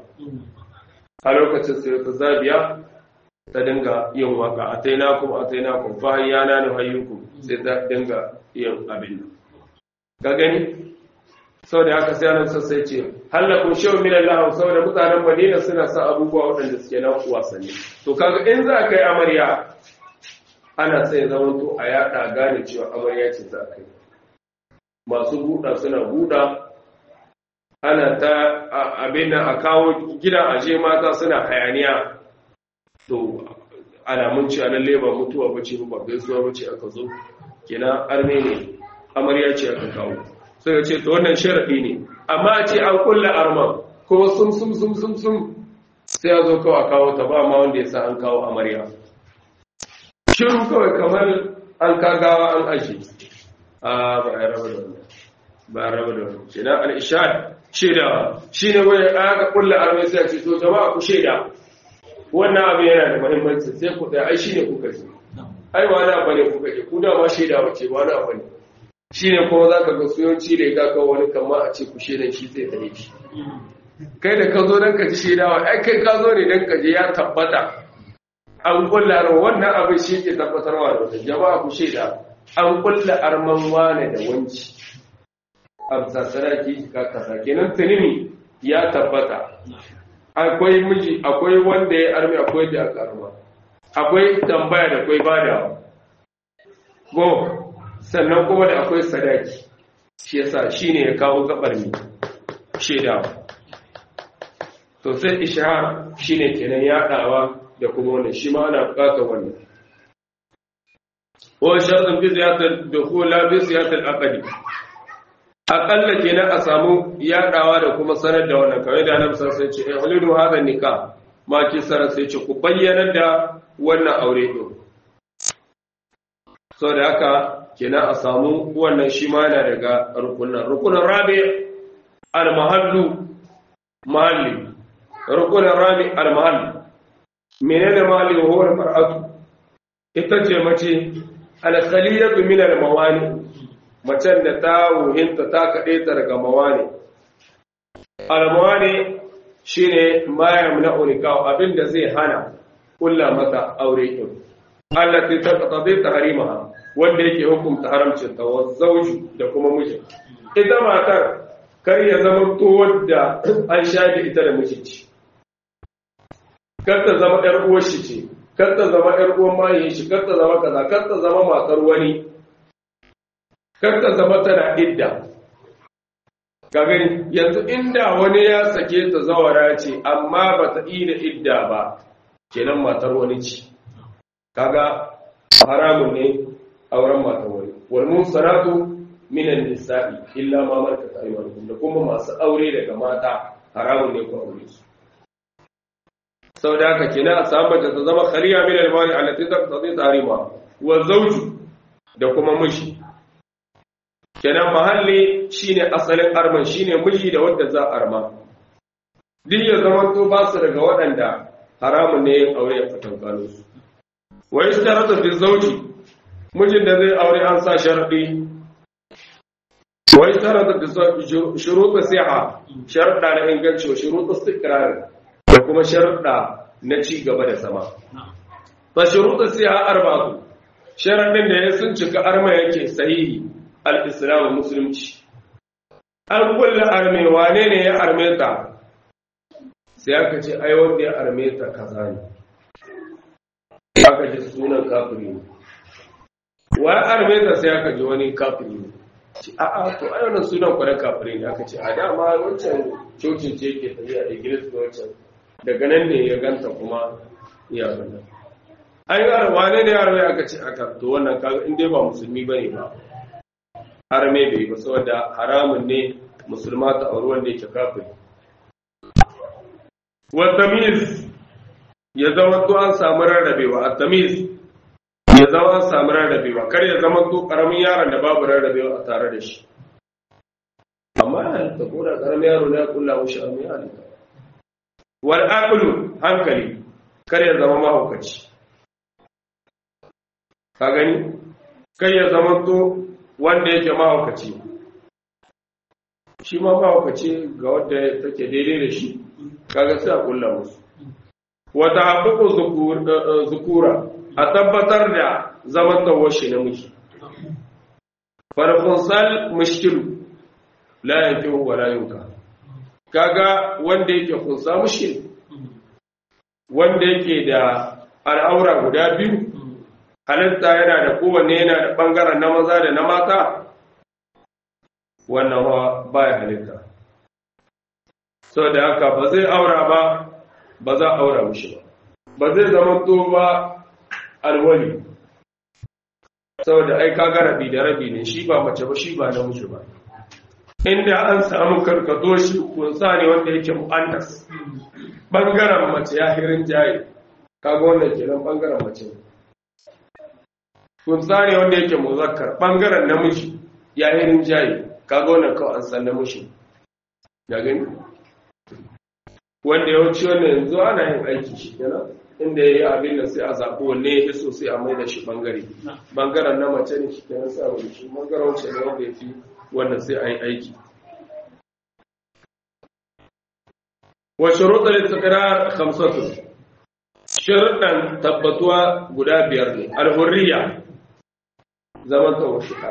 a lokacin sai ta zabiya ta dinga yin waka a ta yi nakun a ta yi nakun fa yana na hayyuku sai ta dinga yin abin nan ka gani sau da haka sai nan sassai ce hallakun shehu mina lahau sau da mutanen madina suna sa abubuwa waɗanda suke na wasanni to kaga in za ka yi amarya ana sai zaman to a yada gane cewa amarya ce za ka yi masu buɗa suna buɗa ana ta abin a kawo gidan aje mata suna hayaniya to alamun ci a lalle ba mutuwa bace ba gaisuwa bace aka zo kenan arme ne amarya ce aka kawo sai ya ce to wannan sharadi ne amma a ce an kulla arman kuma sum sum sum sum sum sai ya zo kawai kawo ta ba ma wanda ya sa an kawo amarya shiru kawai kamar an kagawa an aji a ba a raba da wannan ba a raba da wannan kenan al-ishad shaidawa shine wai aka kulla arme sai ce to jama'a ku shaida wannan abu yana da muhimmanci sai ku da ai shine kuka ji ai wani abu ne kuka ji ku da ma shaidawa ce wani abu ne shine kuma zaka ga suyanci da ga ka wani kama a ce ku shaidan shi zai tare shi kai da ka zo dan ka ji shaidawa ai kai ka zo ne dan ka je ya tabbata an kulla wannan abin shi ke tabbatarwa da wata jama'a ku shaida an kulla arman wane da wanci amsa saraki ka kasa kenan tunimi ya tabbata akwai miji akwai wanda ya armi akwai da aka arma akwai tambaya da akwai badawa go sannan kuma da akwai sadaki shi yasa shine ya kawo gabar mi shaidawa to sai ishara shine kenan yadawa da kuma wannan shi ma ana bukatar wannan wa shartun fi ziyarar dukhul la bi ziyarar aqdi akalla kenan a samu yadawa da kuma sanar da wannan kamar da Annabi sallallahu alaihi wasallam ya ce hulidu hadha nikah ma ki sarar sai ce ku bayyana da wannan aure din so da haka kenan a samu wannan shi ma yana daga rukunan rukunan rabi al-mahallu mahalli rukunan rabi al-mahalli menene mali wa huwa mar'atu ita ce mace al-khaliyatu min al-mawani macen da ta wuhinta ta kade ta daga mawani al-mawani shine ma yamna'u nikah abinda zai hana kulla mata aure din allati taqtadi tahrimaha wanda yake hukunta haramcin ta wa zawju da kuma miji ita matar kar ya zama to wadda an shafe ita da miji kar ta zama ‘yar uwar shi ce, kar ta zama ‘yar uwar mayin shi, kar ta zama kaza, kar ta zama matar wani, kar ta zama tana idda. Ka gani, yanzu inda wani ya sake ta zawara ce, amma ba ta da idda ba, kenan matar wani ce. Kaga haramun ne auren matar wani. Walmun sanatu minan nisa'i illa ma markata ayyukan da kuma masu aure daga mata haramun ne ku aure su. sau da haka kina a samu da ta zama khaliya min al-mali allati taqtadi tarima wa zawju da kuma miji kenan mahalli shine asalin arman shine miji da wanda za a arma duk ya zama to ba su daga waɗanda haramun ne yin aure a tsakankanin su wa ishtarata fi zawji mijin da zai aure an sa sharadi wa ishtarata fi shuruط siha sharuɗa na inganci wa shuruط istiqrar da kuma sharuɗa na ci gaba da sama fa shuruط siha arba'atu sharadin da ya sun cika arma yake sahihi al-islam musulunci an kulla arme wane ne ya arme ta sai aka ce ai wanda ya arme ta kaza ne aka ji sunan kafiri ne wa ya arme ta sai aka ji wani kafiri ne ce a a to ai wannan sunan kwanan kafiri ne aka ce a dama wancan cocin ce ke tafiya a igilis da wancan daga nan ne ya ganta kuma ya ganta an yi wane ne ya arme aka ce aka to wannan kaga in dai ba musulmi bane ba harame bai ba saboda haramun ne musulma ta auri wanda yake kafiri wa tamiz ya zama to an samu rarrabewa a tamiz ya zama an samu rarrabewa kar ya zama to karamin yaron da babu rarrabewa a tare da shi amma ya halitta ko da karamin yaro ne ya kulla mushi amma ya halitta wal aqlu hankali kar ya zama mahaukaci ka gani kai ya zama to wanda yake mahaukaci shi ma mahaukaci ga wadda take daidai da shi kaga sai a kulla musu wata haƙuƙu zukura a tabbatar da zaman tawashi na miji farfunsal mushkilu la yanki wa la yunka kaga wanda yake kunsa mushkil wanda yake da al'aura guda biyu halitta yana da kowanne yana da ɓangaren na maza da na mata wannan ba ya halitta sau da haka ba zai aura ba ba za a aura mushi ba ba zai zama to ba alwali sau da ai kaga rabi da rabi ne shi ba mace ba shi ba namiji ba inda an samu karkato shi kunsa ne wanda yake mu'annas ɓangaren mace ya hirin jaye kaga wannan kenan ɓangaren mace ne kunsa ne wanda yake muzakkar bangaren namiji ya yi rinjaye kaga wannan kawai an san namiji ya gani wanda yawanci wannan yanzu ana yin aiki shi kenan inda ya yi abin da sai a zaɓi wanne ya so sai a mai da shi bangare bangaren na mace ne shi kenan sai a mai shi bangaren wancan ne wanda ya fi wannan sai a yi aiki wa shuruɗa littattara hamsatu sharuɗan tabbatuwa guda biyar ne alhurriya zaman tawashika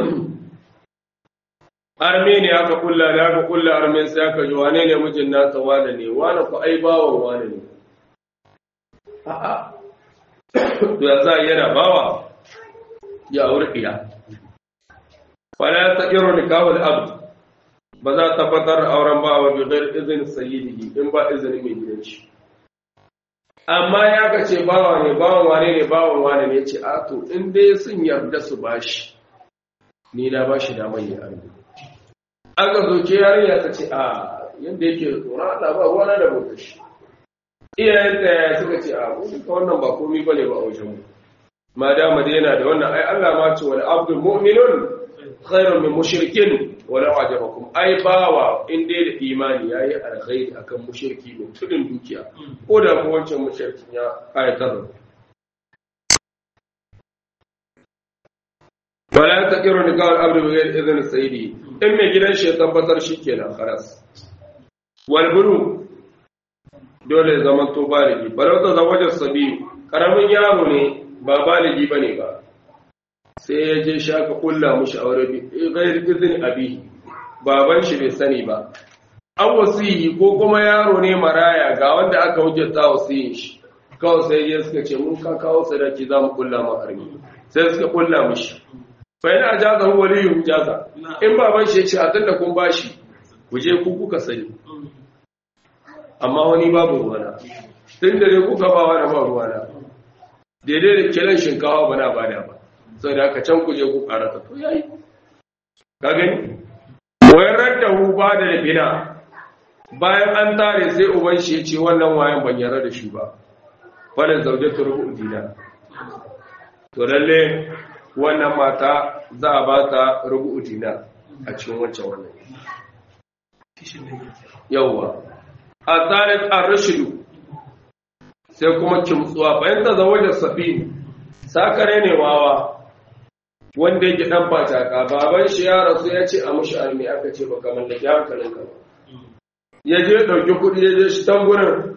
armeni aka kulla da aka kulla armen sai aka ji wane ne mijin nasa wane ne wane ku ai bawan wane ne a'a to ya za yana bawa ya aure iya fala ta iru nikahul abd ba za ta tabbatar da auren bawa bi ghair izin sayyidihi in ba izinin mai gidan shi amma ya ka ce bawa ne bawan wane ne bawan wane ne ce a to in dai sun yarda su bashi ni na bashi da mai arme aka zoke yarinya ta ce a yadda yake tsoron Allah ba ruwana da bautar shi iyayenta ya suka ce a mun ka wannan ba komai bane ba a wajen mu ma dama dai yana da wannan ai Allah ma ce wal abdul mu'minun khairun min mushrikin wala ajabakum ai bawa in dai da imani yayi alkhairi akan mushriki ne tudin dukiya ko da ko wancan mushrikin ya ayatar wala taqiru nikah al-abd bi ghairi idhn sayyidi in mai gidan shi ya tabbatar shikenan khalas wal buru dole zaman to baligi balau ta zawajar sabi karamin yaro ne ba baligi bane ba sai ya je shaka kulla mushi aure bi ghairi idhn abihi baban shi bai sani ba an wasiyi ko kuma yaro ne maraya ga wanda aka hujjata wasiyin shi kawai sai ya suka ce mun ka kawo sadaki za mu kulla ma armi sai suka kulla mushi fa yana ajaza hu waliyu jaza in baban shi ya ce a tunda kun bashi ku je ku kuka sani amma wani babu ruwana tun da dai kuka ba wani ba ruwana daidai da kiran shinkawa ba na bada ba sau da aka can ku je ku karata to yayi ka gani wayar radda hu ba da bina bayan an tare sai uban shi ya ce wannan wayan ban yarda da shi ba wannan zaujatu rubu dina to lalle wannan mata za a ba ta rubu dina a cikin wancan wannan yawwa a tsarin arashidu sai kuma kimtsuwa fahimta zama da safi sakare ne wawa wanda yake dan fataka baban shi ya rasu ya ce a mushi almi aka ce baka mallaki hankalin ka ba ya je dauki kuɗi ya je shi tamburin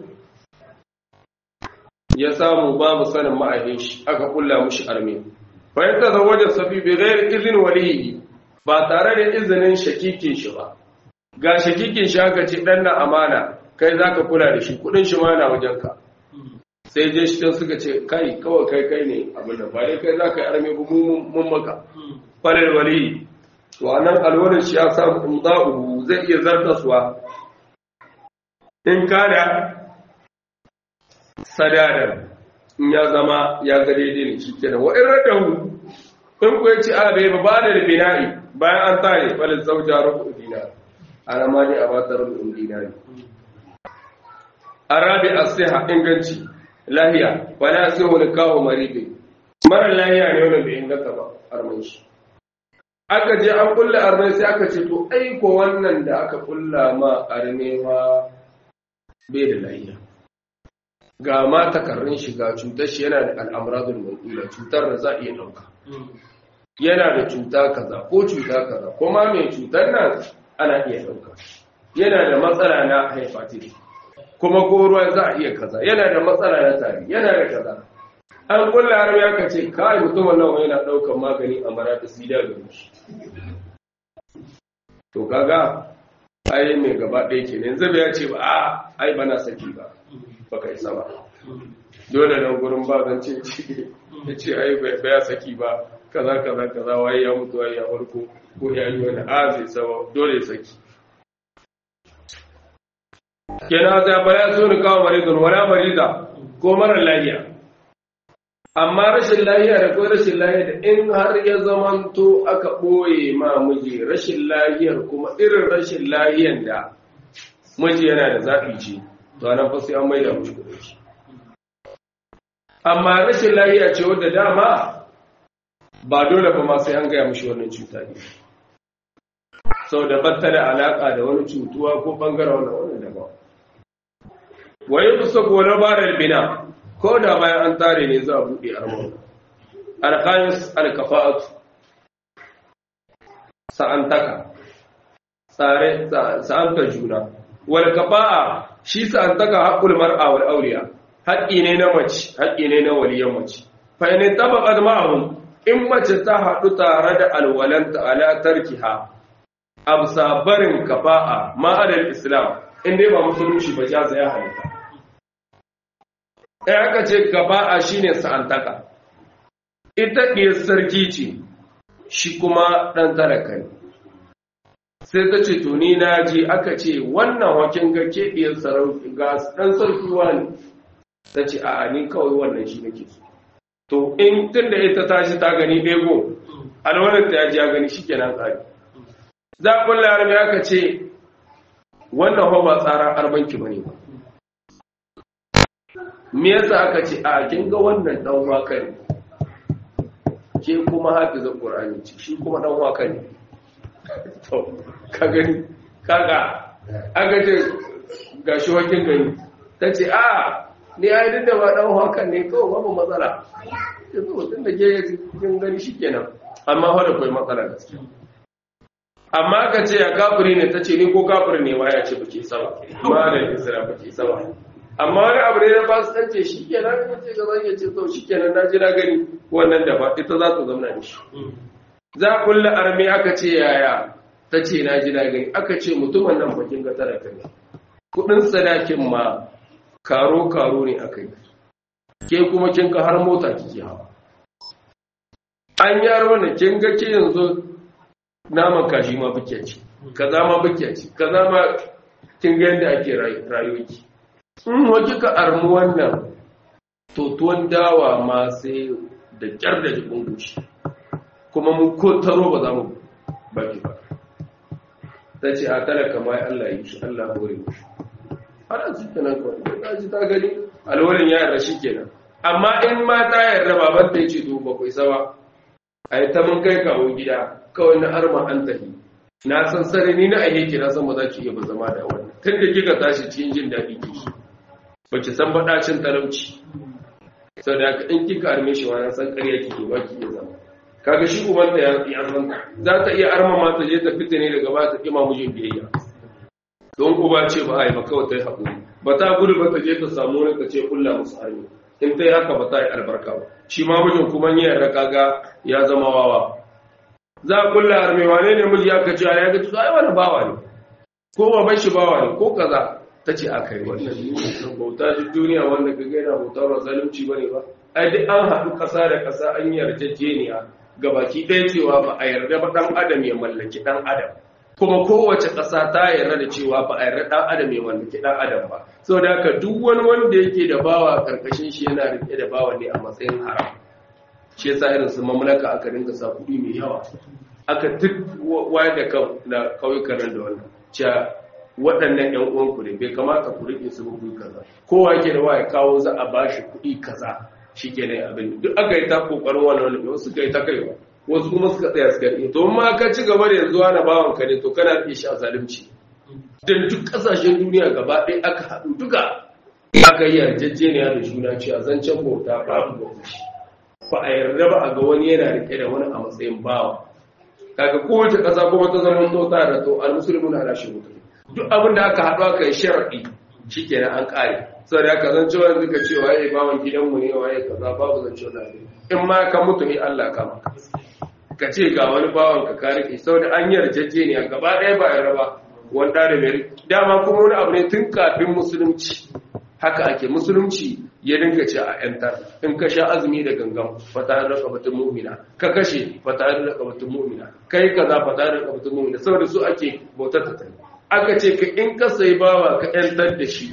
ya samu babu sanin ma'ahin shi aka kulla mushi almi fahimta zama da safi bai gairi izin waliyi ba tare da izinin shakikin shi ba ga shakikin shi aka ce dan na amana kai zaka kula da shi kudin shi ma na wajenka sai je shi suka ce kai kawai kai kai ne abin da ba dai kai zaka yi arme ba mun maka falal wali to anan alwarin shi ya samu imda'u zai iya zartaswa in kada sadadar in ya zama ya ga daidai ne shi kenan wa in radahu in ku yace a bai ba da bina'i bayan an tare falal zauja rubu dinar ana ma ne a ba ta rubu dinari arabi as-siha inganci lahiya wala sai wani kawo maribe mara lahiya ne wanda bai inganta ba arman shi aka je an kulla armai sai aka ce to aiko wannan da aka kulla ma armewa bai da lahiya ga ma takarrin shiga cutar shi yana da al'amuradun mulkula cutar da za a iya ɗauka yana da cuta kaza ko cuta kaza kuma mai cutar nan ana iya ɗauka yana da matsala na hepatitis kuma ko ruwa za a iya kaza yana da matsala na tari yana da kaza an kulla har ya kace kai mutumin nan yana daukan magani a marata sida ga shi to kaga ai mai gaba ɗaya ke yanzu bai ya ce ba a ai bana saki ba baka isa ba dole nan gurin ba zan ce ya ce ai bai ya saki ba kaza kaza kaza waye ya mutu waye ya farko ko ya yi wani a zai saba dole ya saki kenan sai ba ya so ni kawo maridun wala marida ko mara lahiya amma rashin lahiya da ko rashin lahiya da in har ya zamanto aka ɓoye ma miji rashin lahiyar kuma irin rashin lahiyan da miji yana da zaɓi ce to nan fa sai an maida mushi kuɗin shi amma rashin lahiya ce wadda dama ba dole ba ma sai an gaya mushi wannan cuta ne sau da batta da alaƙa da wani cutuwa ko ɓangaren wannan wannan daban wa yi kusa gona barar bina ko da bayan an tare ne za a buɗe armon alkhamis alkafa'atu sa'antaka tsare sa'anta juna wal kafa'a shi sa'antaka haqqul mar'a wal awliya haƙƙi ne na mace haƙƙi ne na waliyan mace fa in tabaqat ma'ahum in mace ta haɗu tare da alwalanta ala tarkiha absa barin kafa'a ma'adal islam in dai ba musulunci ba ya zaya halitta ɗaya aka ce gaba'a shine sa'antaka ita ɗiyar sarki ce shi kuma ɗan talaka ne sai ta ce to ni na ji aka ce wannan wakin ga ke ɗiyar sarauki ga ɗan sarki wani ta ce a ni kawai wannan shi nake so to in tun da ita tashi ta gani ɗego alwalar ta ya ji ya gani shi kenan tsari za a kulla harbi aka ce wannan fa ba tsara arbanki ba ne ba me yasa aka ce a kin ga wannan dan waka ne ke kuma hafizin qur'ani ce shi kuma dan waka ne to ka gani kaga aka ce gashi wakin gani tace a ni ai duk da ba dan waka ne kawai babu matsala yanzu tun da ke kin gani shikenan amma fa da kai matsala gaskiya amma ka ce ya kafiri ne ta ce ni ko kafiri ne ma ya ce bake sama ma da isra bake sama amma wani abu ne na fasitance shi ke nan ya ce gaba ya ce to shi ke nan na ji na gani wannan da ba ita za ta zauna da shi za a kulla arme aka ce yaya ta ce na ji na gani aka ce mutumin nan bakin ga tara ne kudin sadakin ma karo karo ne aka yi ke kuma kin ka har mota kike hawa an yaro ne kin ga ke yanzu naman kashi ma buke ci kaza ma buke ci kaza ma kin ga yadda ake rayuwa in waje ka armu wannan to tuwon dawa ma sai da kyar da jikin gushi kuma mu ko taro ba za mu baki ba ta ce a talaka ma Allah yi shi Allah hore mu ana su kenan kawai ta ji ta gani alwarin ya yarda shi kenan amma in ma ta yarda baban ta ce to ba ku isa ba a yi ta mun kai kawo gida kawai na arma an tafi na san sarari na aike na san ba za ki iya ba zama da wannan tun da kika tashi cikin jin daɗi kiki ba ki san baɗacin talauci sau da haka in kika arme shi wani san ƙarya kike ba ki iya zama kaga shi ubanta ya ya san za ta iya arma ma ta je ta fita ne daga ba ta kima mijin biyayya don uba ce ba ai ba kawai ta yi haƙuri ba ta gudu ba ta je ta samu wani ta ce kulla musu hannu in ta yi haka ba ta yi albarka ba shi ma mijin kuma yi yarda kaga ya zama wawa za a kulla arme wane ne miji aka ce ya ga tuzo ai wani bawa ne ko baban shi bawa ne ko kaza ta ce aka yi wannan bauta duk duniya wanda ka gaina bauta ba zalunci bane ba ai duk an haɗu ƙasa da ƙasa an yarjejeniya ga baki ɗaya cewa ba a yarda ba ɗan adam ya mallaki ɗan adam kuma kowace ƙasa ta yarda da cewa ba a yarda ɗan adam ya mallaki ɗan adam ba saboda haka duk wani wanda yake da bawa karkashin shi yana rike da bawa ne a matsayin haram shi yasa irin su mamlaka aka dinga sa kuɗi mai yawa aka duk wayar da kan na kauyukan nan da wannan cewa waɗannan ƴan uwanku ne bai kamata ku rike su kuɗi kaza kowa yake da waya kawo za a bashi kuɗi kaza shikenan abin duk aka yi ta kokarin wannan wani wasu kai ta kaiwa wasu kuma suka tsaya suka yi to ma ka ci gaba da yanzu ana bawan ka ne to kana iya sha zalunci dan duk kasashen duniya gaba ɗaya aka haɗu duka aka yi yarjejeniya da juna cewa zancen bauta babu bauta shi ba a yarda ba a ga wani yana rike da wani a matsayin bawa kaga kowace ƙasa kuma ta zama tota da to al-muslimun ala shuruti duk abin da aka haɗu aka yi sharadi shikenan an ƙare saboda haka zan cewa yanzu ka ce waye bawan gidanmu ne waye kaza babu zan cewa ne in ma ka mutu ne Allah ka maka ka ce ga wani bawan ka ka rike saboda an yarjejeniya gaba ɗaya ba ya raba wanda da mai dama kuma wani abu ne tun kafin musulunci haka ake musulunci ya dinga ce a ‘yantar in ka sha azumi da gangan fata da kabatun mumina ka kashe fata da kabatun mumina kai ka za fata da kabatun mumina saboda su ake bautar ta aka ce ka in ka sayi bawa ka ‘yantar da shi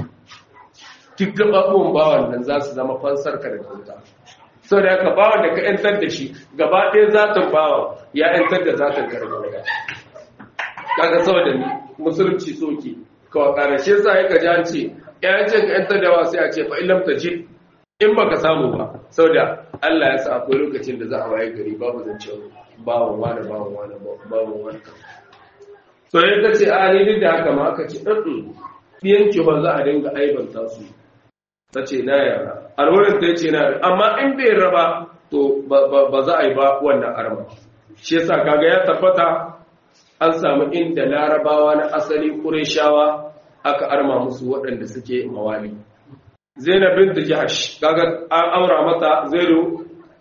duk gaɓaɓuwan bawan nan za su zama fansar ka da bauta sau da aka bawan da ka ‘yantar da shi gaba ɗaya zaton bawan ya ‘yantar da zaton ka da bauta kaga saboda musulunci soke kawai ƙarashe sa ya ka ji an ce ya ce ka ‘yantar da wasu ya ce fa ilam ta je in ba ka samu ba sau da Allah ya sa akwai lokacin da za a waye gari babu zance bawan wani bawan wani bawan wani so ya ta ce a ni duk da haka ma aka ce ɗin ɗiyanki ba za a dinga aibanta su ta ce na yara alwarin ta ce na yara amma in bai raba to ba za a yi ba wannan arma shi yasa kaga ya tabbata an samu inda larabawa na asali ƙureshawa aka arma musu waɗanda suke mawali zainab bint jahsh kaga an aura mata zaidu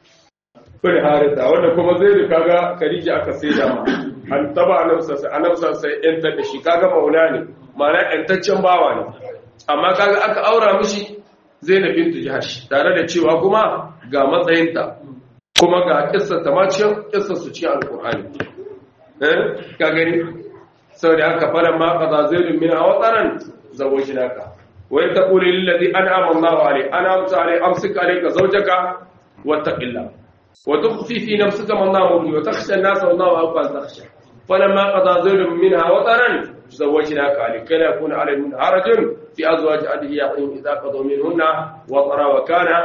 bin harita wanda kuma zaidu kaga khadija aka saida ma an taba anabsa sai anabsa sai yanta da shi kaga maula ne ma'ana yantaccen bawa ne amma kaga aka aura mishi zainab bint jahsh tare da cewa kuma ga matsayinta kuma ga kissa ta maciyar kissa su ci alqur'ani eh ka gani saboda haka falan ma qada zaidun min awtaran zawajnaka wa taqulu lil ladhi an'ama Allahu alayhi an'amta alayhi amsik alayka zawjaka wattaqillah wa tukhfi fi nafsika ma Allahu wa takhsha an-nas wallahu aqwa takhsha falamma qada zaidun minha wataran zawajnaka likay la yakuna alayhim harajun fi azwaj adiyaihim idha qadu minhunna watara wa kana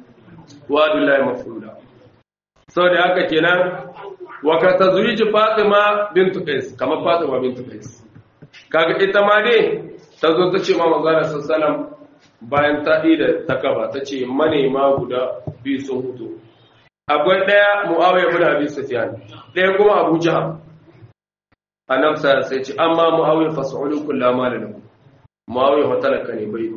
wa'du llahi maf'ula saboda haka kenan waka tazwiji Fatima bintu Qais kamar Fatima bintu Qais kaga ita ma dai ta zo ta ce ma manzara sallallahu bayan ta da takaba ta ce manema guda biyu sun hutu akwai daya Muawiya ibn Abi Sufyan daya kuma Abu Jahl annabi sai sai ce amma Muawiya fas'ulu kullama lahu Muawiya fa talaka ne bai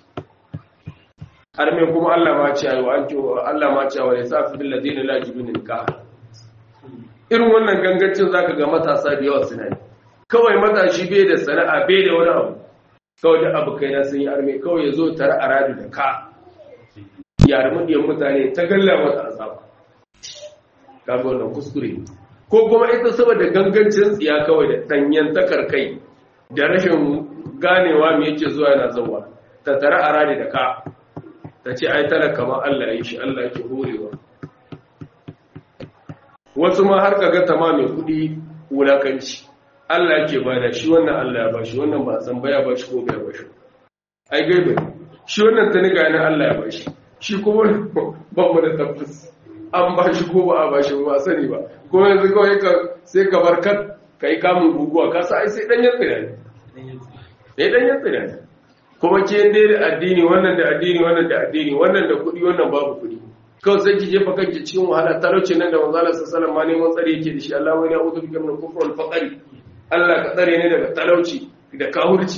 har me kuma Allah ma ce ayo an ce Allah ma ce wa yasafu bil ladina la yajibun nikah irin wannan gangancin zaka ga matasa da yawa suna yi kawai matashi bai da sana'a bai da wani abu kawai da abu kai na sun yi arme kawai ya zo tare a radu da ka yare madiyan mutane ta galla mata azaba kaga wannan kuskure ko kuma ita saboda gangancin tsiya kawai da danyen takar kai da rashin ganewa me yake zuwa yana zuwa ta tare a radu da ka ta ce ai talaka ma Allah ya yi shi Allah yake horewa wasu ma har kaga ta ma mai kudi wulakanci Allah yake bada shi wannan Allah ya bashi wannan ba san baya bashi ko bai bashi ai gaibe shi wannan ta niga ne Allah ya bashi shi kuma ba mu da tabbas an bashi ko ba a bashi ba sani ba ko yanzu kawai ka sai ka bar kat kai kamun guguwa ka sa ai sai dan ya tsira ne ne dan ya tsira ne kuma ke dai da addini wannan da addini wannan da addini wannan da kuɗi wannan babu kuɗi kawai sai ki jefa kanki cikin wahala talauci nan da manzo Allah sallallahu alaihi wasallam tsare yake da shi Allah wani a'udhu bika min al-kufri wal faqri Allah ka tsare ne daga talauci da kahurci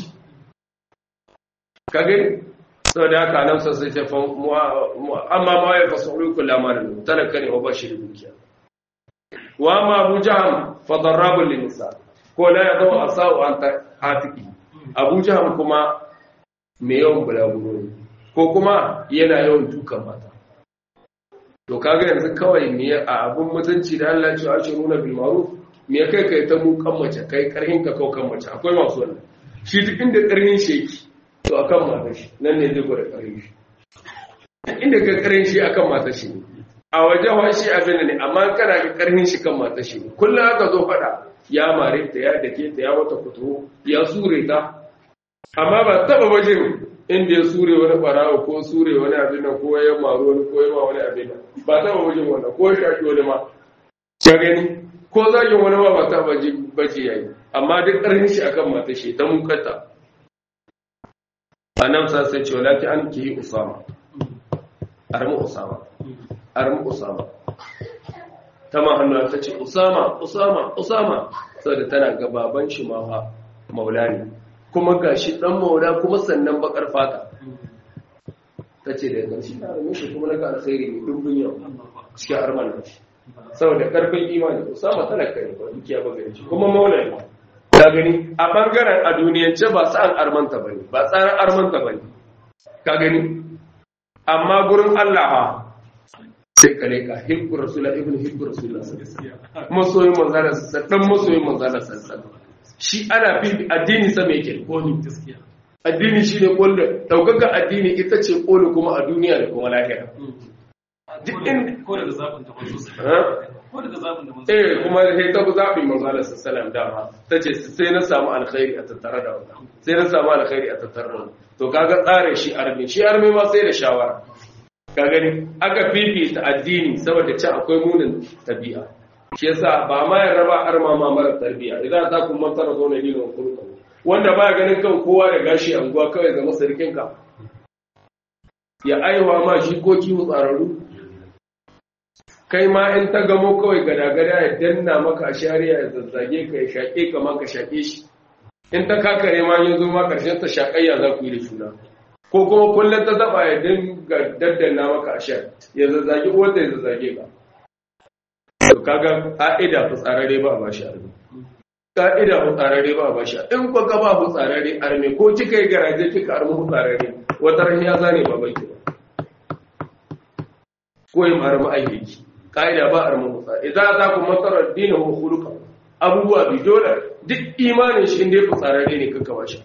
ka gani saboda haka nan sai ta fa amma ma ya fasulu kullu ma talaka ne wa bashi da dukiya wa ma Abu Jahm fa darrabul nisa ko la yadu asau an atiki Abu Jahm kuma me yawan bulaguro ne ko kuma yana yawan dukan mata to kaga yanzu kawai me a abun mutunci da Allah ya ce ashiruna bil ma'ruf me kai kai ta mu kan mace kai karhin ka kau kan mace akwai masu wannan shi duk inda karhin shi yake to akan mata shi nan ne zai gwada karhin shi inda ka karhin shi akan mata shi ne a waje wa shi abin ne amma kana ga karhin shi kan mata shi ne kullum aka zo faɗa ya mare ta ya dake ta ya wata fito ya sure ta amma ba taba wajen inda ya sure wani barawo ko sure wani abin nan ko ya maru wani ko ya ma wani abin nan ba taba wajen wannan ko ya shaki wani ma ka gani ko zagin wani ba ba taba baje yayi amma duk ƙarfin shi akan mata shi ta mukata annabi sa sai ce wala ki an ki usama armu usama armu usama tama hannu ta ce usama usama usama saboda tana ga baban shi ma maula ne kuma ga shi ɗan maula kuma sannan bakar fata ta ce da ƙarshe ta rame shi kuma na ga alkhairi ne dubbin yau cikin arman da shi saboda ƙarfin imani usama talaka ne ba dukiya ba gani shi kuma maula ne ka gani a ɓangaren a duniyance ba sa'an armanta ba ne ba tsarin armanta ba ne ka gani amma gurin allah ba sai ka leka hibbu rasula ibn hibbu rasula masoyin manzana sassan masoyin manzana sassan shi ana fi addini sama yake koli addini shi ne koli daukaka addini ita ce koli kuma a duniya da kuma lahira ko daga zaɓin da masu ko daga zaɓin da masu eh kuma sai ta zaɓi manzala sallam dama ta ce sai na samu alkhairi a tattare da wannan sai na samu alkhairi a tattare da wannan to kaga tsare shi armi shi armi ma sai da shawara ka gani aka fifita addini saboda ci akwai munin tabi'a shi yasa ba ma ya raba arma ma mara tarbiya idan ta kun mantara zo ne dinin kurka wanda baya ganin kan kowa da gashi anguwa kawai zama sarkin ka ya aiwa ma shi ko kiwo tsararru kai ma in ta gamo kawai gada-gada ya danna maka shari'a ya zazzage ka ya shaƙe ka ma ka shaƙe shi in ta kakare ma ya zo ma ƙarshen ta shaƙayya za ku yi da juna ko kuma kullum ta zaɓa ya dinga daddanna maka a sha ya zazzage wanda ya zazzage ka to kaga ka'ida fitsararre ba ba shi arme ka'ida fitsararre ba ba shi in ko ka ba fitsararre arme ko kika yi garaje kika arme fitsararre wata ran ya zane ba bai ba ko yin arme ayyuki ka'ida ba arme fitsararre idan za ku masara dinin wa khuluqa abubuwa bi dole duk imanin shi inda ya fitsararre ne kaka ba shi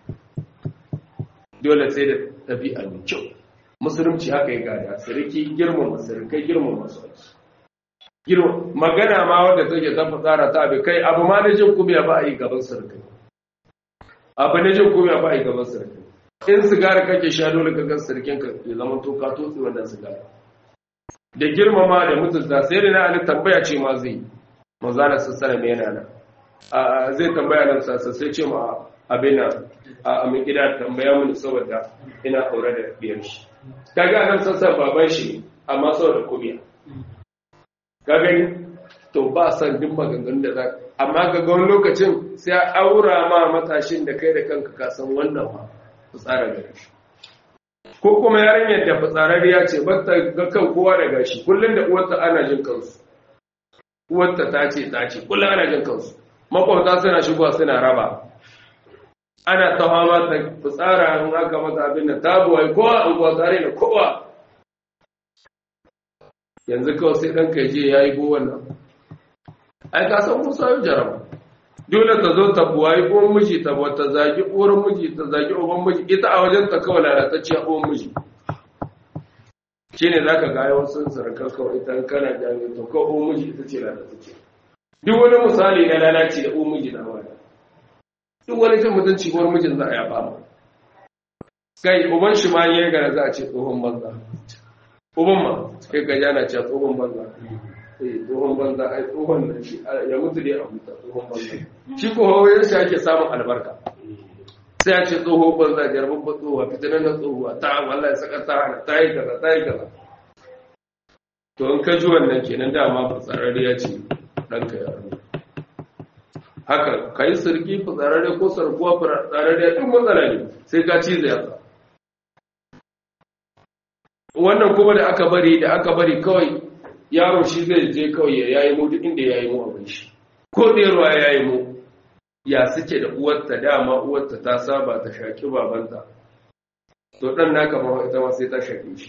dole sai da tabi'a mai kyau musulunci haka ya gada sarki girmama sarkai girmama su girma magana ma wadda take ta tsara ta abi kai abu ma na jin kumiya ba a yi gaban sarkai abu na jin kumiya ba a yi gaban sarkai in sigara kake sha dole ka gan sarkin ka ya zama to ka tutsi wannan sigara da girmama da mutunta sai da na ali tambaya ce ma zai manzana sassana mai yana nan zai tambaya nan sassa sai ce ma abin a mai gida tambaya mini saboda ina aure da biyar shi kaga nan sassan baban shi amma saboda kumiya ka gani to ba san duk maganganun da za amma ga wani lokacin sai a aura ma matashin da kai da kanka ka san wannan ma fitsara gare shi ko kuma yarinyar da fitsararriya ce ba ta ga kan kowa da gashi kullum da uwarta ana jin kansu uwarta ta ce ta ce kullum ana jin kansu makwabta suna shigowa suna raba ana ta fama ta fitsara in aka mata abin da ta buwai kowa an kuwa tare da kowa yanzu kawai sai ɗan kaje ya yi buwan nan ai ka san musa yi jaraba dole ta zo ta buwayi uwan miji ta ta zagi uwar miji ta zagi uban miji ita a wajen ta kawai lalatacciya uwan miji shi ne za ka ga yawan sun sarakar kawai ita kana jami'in to kawai uwan miji ita ce lalatacciya duk wani misali na lalaci da uwan miji na wani duk wani cin mutunci uwar mijin za a yaba mu kai uban shi ma yi gara za a ce tsohon banza uban ma kai ga yana cewa tsohon banza eh tsohon banza ai tsohon nan shi ya mutu dai a huta tsohon banza shi ko hawayen shi ake samun albarka sai a ce tsoho banza jarbin ba tsohuwa fitinan na tsohuwa ta wallahi saka ta hana ta yi kaza ta yi kaza to in ka ji wannan kenan dama fitsararriya ce ɗanka ya rubu haka ka yi sarki fitsararriya ko sarkuwa fitsararriya duk matsala ne sai ka ci zai yasa wannan kuma da aka bari da aka bari kawai yaro shi zai je kawai ya yayi mu duk inda ya yi mu abin shi ko ɗerwa ya yi mu ya suke da uwarta dama uwarta ta saba ta shaƙi babanta to ɗan naka ma ita ma sai ta shaƙe shi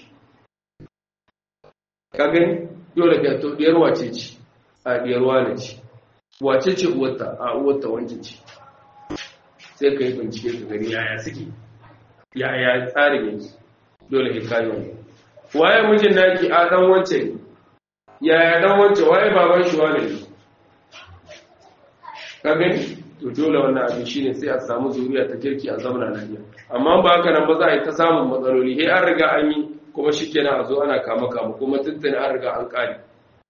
ka gani dole ka to diyar wace ce a diyar wane ce wace ce uwarta a uwarta wancan ce sai ka yi bincike ka gani yaya suke yaya tsarin yake dole ka kayi wani waye mijin naki a dan wancan yaya dan wancan waye baban shi wane ne ka gani to dole wannan abin shine sai a samu zuriya ta kirki a zamana lafiya amma ba haka nan ba za a yi ta samun matsaloli he an riga an yi kuma shi kenan a zo ana kama kama kuma tuntuni an riga an kare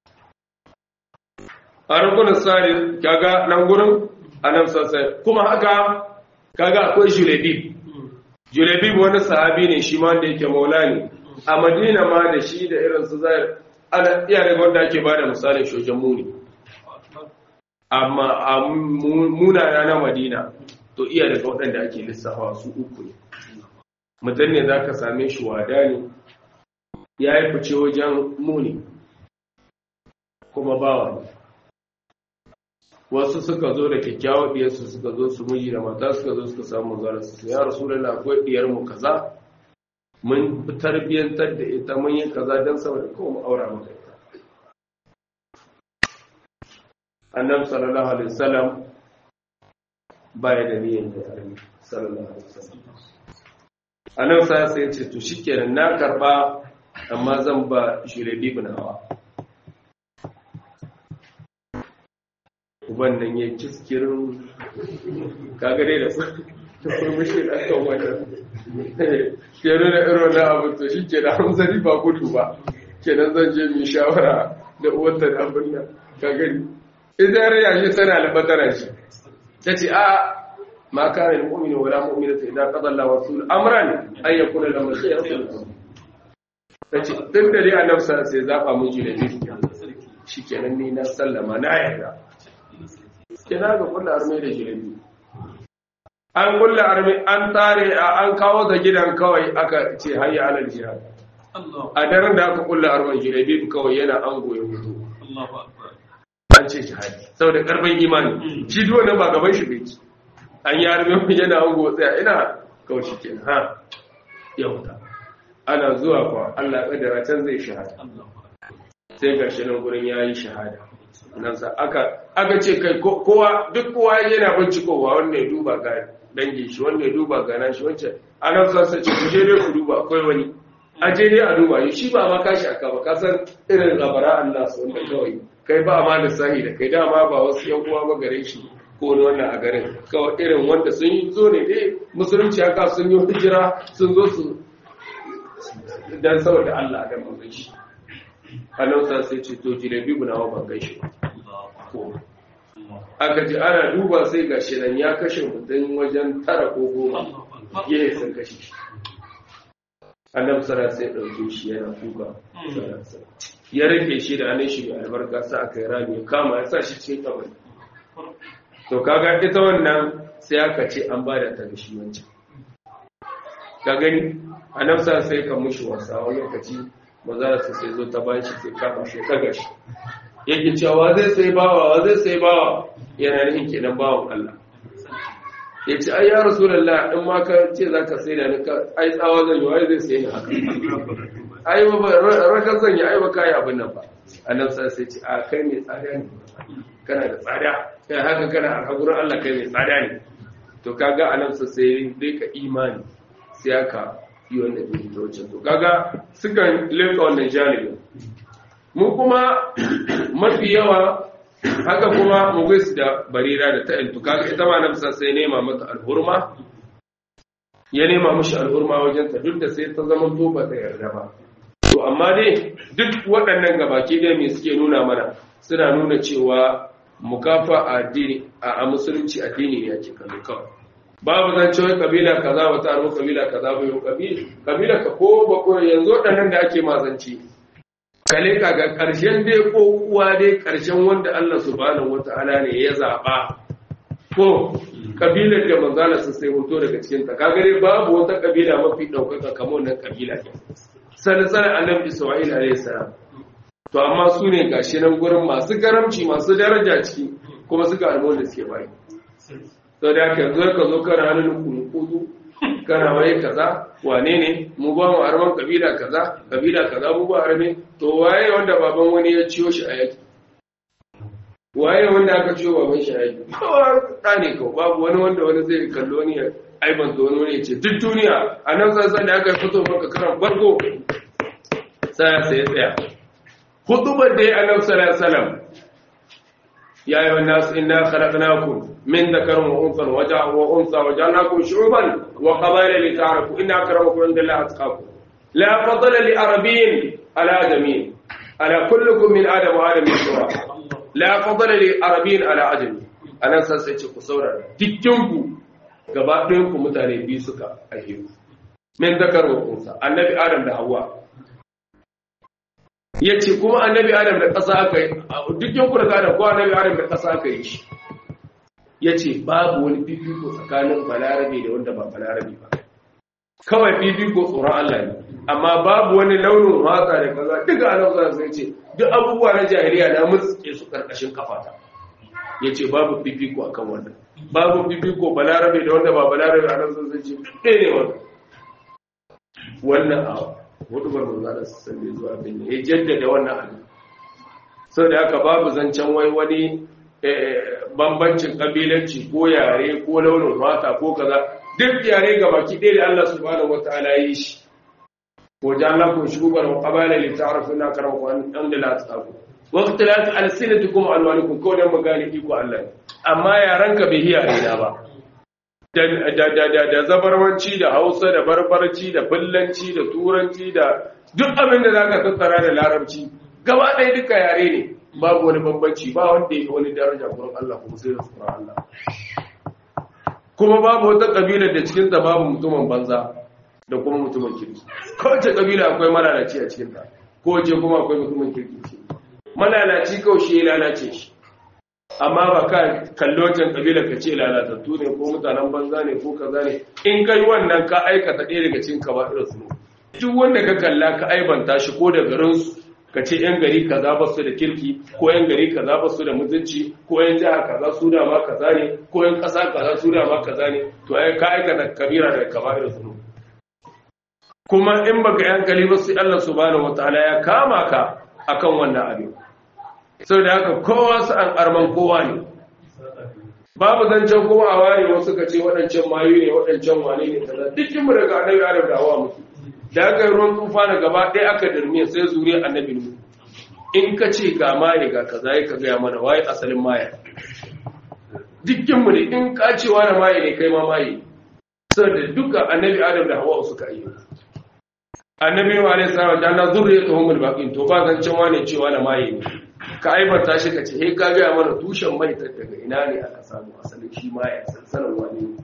a rukunin tsari kaga nan gurin a nan sassai kuma haka kaga akwai julebib julebib wani sahabi ne shi ma da yake maula ne a madina ma da shi da irin su zai ana iya daga wanda ake bada misalin shojan muni amma a munana na madina to iya daga waɗanda ake lissafa su uku ne mutum ne za ka same shi wada ne ya yi fice wajen muni kuma bawa ne wasu suka zo da kyakkyawar diyarsu suka zo su miji da mata suka zo suka samu zara su ya rasu da akwai diyarmu kaza mun tarbiyyantar da ita mun yi kaza don saboda kowa mu aura maka ita annabi sallallahu alaihi wasallam baya da niyyar da armi sallallahu alaihi wasallam annabi sai ya ce to shikenan na karba amma zan ba shirabi bin hawa uban nan ya ciskirin kagare da su ta kurmushi da kan wannan ke nuna irin na abu to shi ke da hamzari ba gudu ba kenan zan je mai shawara da uwanta da abin nan kagari idan ya shi tana albatara shi ta ce a ma kana mu'minu wala mu'minatu idan qada Allah wa rasul amran ay yakuna lahu khiyarun ta ce tun da dai annabi sai zaɓa mun ji da biyu shi kenan ni na sallama na yarda kina ga kullu arme da jirabi an kullu arme an tare an kawo da gidan kawai aka ce hayya alal jihad a daren da aka kullu arme jirabi kawai yana an goye hutu an ce jihadi saboda karfin imani shi duk wannan ba gaban shi bai an yi arme yana an goye tsaya ina kawai shi kenan ha yau ta ana zuwa kwa Allah kadara can zai shahada sai ga shi nan gurin yayi shahada nan sa aka aka ce kai kowa duk kowa yana bincikowa wanda ya duba ga dangin shi wanda ya duba ga nan shi wancan anan sa sai ce ku je dai ku duba akwai wani a je dai a duba shi ba ma kashi aka ba ka san irin labara Allah su wanda kawai kai ba ma da sahi da kai dama ba wasu yan uwa ba gare shi ko wani wannan a garin kawai irin wanda sun yi zo ne dai musulunci haka sun yi hijira sun zo su dan saboda Allah da manzon shi Allah sa sai ce to jilebi gunawa ban gaishe ko aka ji ana duba sai ga shi nan ya kashe mutum wajen tara ko goma ya sun kashe shi annabi sara sai ɗauke shi yana kuka ya rike shi da hannun shi mai albarka sa aka yi rami ya kama ya sa shi cikin kabari to kaga ita wannan sai aka ce an ba da ta da shi wancan ka gani annabi sara sai ka mushi wasa wani lokaci mazara su sai zo ta bayan shi sai kama shi ɗaga shi yake cewa zai sai bawa wa zai sai bawa yana nihin kenan bawan Allah ya ce ai ya rasulallah in ma ka ce za ka sai da ni ka ai tsawa zan yi wai zai sai ni haka ai ba raka zan yi ai ba kai abin nan ba annabi sai sai ce a kai mai tsada ne kana da tsada kai haka kana a gurin Allah kai mai tsada ne to kaga annabi sai dai ka imani sai aka yi wanda bai ta wucin to kaga sukan leka wannan janibin mu kuma mafi yawa haka kuma mugis da barira da ta'intu kaga ita ma na bisa sai nema mata alhurma ya nema mushi alhurma wajen ta duk da sai ta zama to ba ta yarda ba to amma dai duk waɗannan gabaki dai me suke nuna mana suna nuna cewa mukafa a addini a musulunci addini ne ake kallo kawai babu zan cewa kabila kaza ba ta arbo kabila kaza ba yau kabila ka ko ba ko yanzu waɗannan da ake mazanci kale ka ga ƙarshen dai ko uwa dai ƙarshen wanda Allah subhanahu wata'ala ne ya zaɓa ko kabilar da manzala su sai hoto daga cikin ta kaga dai babu wata kabila mafi ɗaukaka kamar wannan kabila ne sanin annabi Isma'il alayhi salam to amma su ne gashi nan gurin masu karamci masu daraja ciki kuma suka almon da suke bayi sau da aka yanzu ka zo kana hannun kunukudu kana waye kaza wane ne mu ba mu arman kabila kaza kabila kaza mu ba arme to waye wanda baban wani ya ciyo shi a yaki waye wanda aka ciyo baban shi a yaki ba ne kawai babu wani wanda wani zai kallo ni aiban to wani ya ce duk duniya a nan sassan da aka fito maka karan farko sai sai tsaya hutubar da ya annabi sallallahu alaihi wasallam يا أيها الناس إنا خلقناكم من ذكر وأنثى وجع وأنثى وجعلناكم شعوبا وقبائل لتعرفوا إن أكرمكم عند الله أتقاكم لا فضل لعربي على آدمي على كلكم من آدم وآدم سواء لا فضل لعربي على آدم أنا سأسألك قصورا تكتنكم gaba ɗayanku mutane biyu suka aihe min zakar wa unsa annabi adam da hawa ya ce kuma annabi adam da ƙasa aka yi duk yankuna da adam ko annabi adam da ƙasa aka yi shi ya ce babu wani fifiko tsakanin balarabe da wanda ba balarabe ba kawai fifiko tsoron Allah ne amma babu wani launin matsa da kaza duka annabi sallallahu alaihi ce duk abubuwa na jahiliya na mutsuke su karkashin kafata ya ce babu fifiko akan wannan babu fifiko balarabe da wanda ba balarabe annabi sallallahu alaihi ce ɗaya ne wannan wannan abu hudu bar manzana su sande zuwa abin ya jaddada wannan abin sau da haka babu zancen wai wani bambancin kabilanci ko yare ko launin mata ko kaza duk yare ga baki ɗaya da Allah subhanahu wata'ala yi shi ko jan lakum shugaban wa qabala li ta'rafu inna karamakum an da la tsaku wa ikhtilaf alsinatikum wa alwanikum ko dan magani iko Allah amma yaran ka bai hiya ina ba da zabarwanci da hausa da barbarci da bullanci da turanci da duk abin da za ka tattara da larabci gaba ɗaya duka yare ne babu wani bambanci ba wanda ya wani daraja gurin Allah kuma sai da tsoron Allah kuma babu wata ƙabilar da cikinta babu mutumin banza da kuma mutumin kirki kowace ƙabila akwai malalaci a cikinta kowace kuma akwai mutumin kirki ce malalaci kawai shi ya lalace shi amma ba ka kalli wancan kabilar ka ce lalatattu ne ko mutanen banza ne ko kaza ne in kai wannan ka aikata ɗaya daga cikin ka ba irin su duk wanda ka kalla ka aibanta shi ko da garin su ka ce yan gari kaza ba su da kirki ko yan gari kaza ba su da mutunci ko yan jiha kaza su da ma kaza ne ko yan ƙasa kaza su da ma kaza ne to ai ka aikata kabira daga kaba irin su kuma in baka yi hankali ba sai Allah subhanahu wataala ya kama ka akan wannan abin sau da haka kowa su an arman kowa ne babu zancen kowa a ware wasu ka ce waɗancan mayu ne waɗancan wane ne kaza dukkan mu daga annabi adam da hawa mutu da aka yi ruwan tufa na gaba ɗaya aka dirme sai zuri annabi mu in ka ce ga maye ga kaza ya ka gaya mana waye asalin maya dukkan mu ne in ka ce wani maye ne kai ma maye saboda duka annabi adam da hawa suka yi annabi wa alaihi salam da na zurriyatuhum al-baqin to ba zancen wane cewa na maye ne ka aibanta shi ka ce he ka gaya mana tushen mai daga ina ne aka samu asalin shi ma ya sansanin wani ne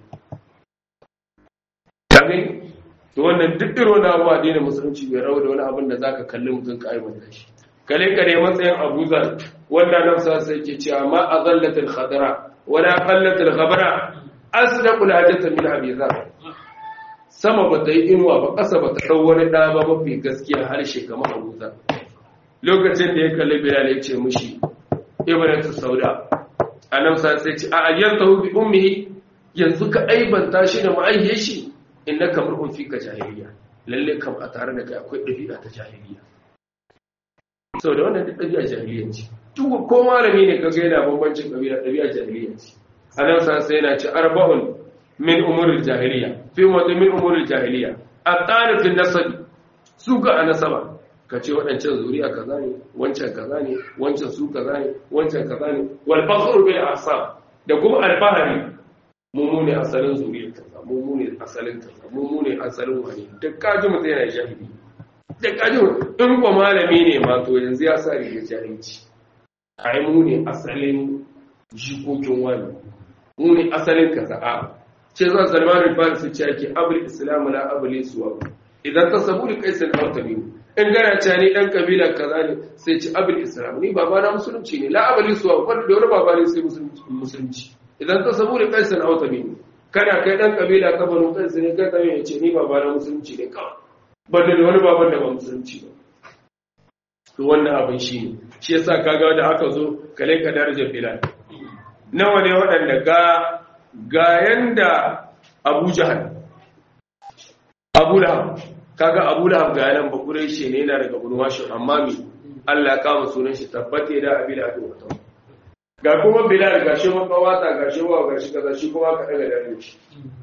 kagin to wannan duk irin wani abu addinin musulunci bai rawa da wani abin da zaka kalli mutum ka aibanta shi kale kare matsayin abuzar wanda nan sa sai ke cewa ma azallatul khadra wala qallatul khabara asdaqul hajata min abizar sama ba ta yi inuwa ba ƙasa ba ta ɗau wani ɗa ba mafi gaskiya harshe kamar abuzar lokacin da ya kalli bilal ya ce mushi ibnatu sauda annabi sa sai ce a ayyanta bi ummihi yanzu ka aibanta shi da ma'ayyar shi innaka mar'un fika jahiliya lalle kam a tare da kai akwai dabi'a ta jahiliya saboda wannan duk dabi'a jahiliya ce duk ko malami ne kaga yana bambancin kabila dabi'a jahiliya ce annabi sa sai yana ce arba'un min umuril jahiliya fi mawdu min umuril jahiliya at-tarif an-nasab suka a nasaba ka ce waɗancan zuriya kaza ne wancan kaza ne wancan su kaza ne wancan kaza ne wal fakhru bil asab da kuma alfahari mu ne asalin zuriyar kaza mu ne asalin kaza mu ne asalin wani da kaji mutum yana jahili da kaji in ko malami ne ma to yanzu ya sa riga jahilci ai mu ne asalin jikokin wani mu ne asalin kaza a ce zan salman al-farisi ce ake abul islam la abul suwa idan ta sabu da kaisan al-tabi in gana ce ni dan kabila kaza ne sai ce abul islam ni baba na musulunci ne la abul suwa wanda da wani baba ne sai musulunci idan ta sabu da kaisan al-tabi kana kai dan kabila ka baro kansa ne ka tayi ya ce ni baba na musulunci ne kawai banda da wani baban da ba musulunci ba to wannan abin shi ne shi yasa kaga da aka zo kale ka darajar bilal nawa ne waɗanda ga ga yanda abu jahal abu lahab kaga abu lahab ga yanan bakurai shi ne yana daga bunu washin amma mi Allah ya kama sunan shi tabbate da abi da wata ga kuma bilal ga shi makawata ga shi wa ga shi kaza shi kuma ka daga dare shi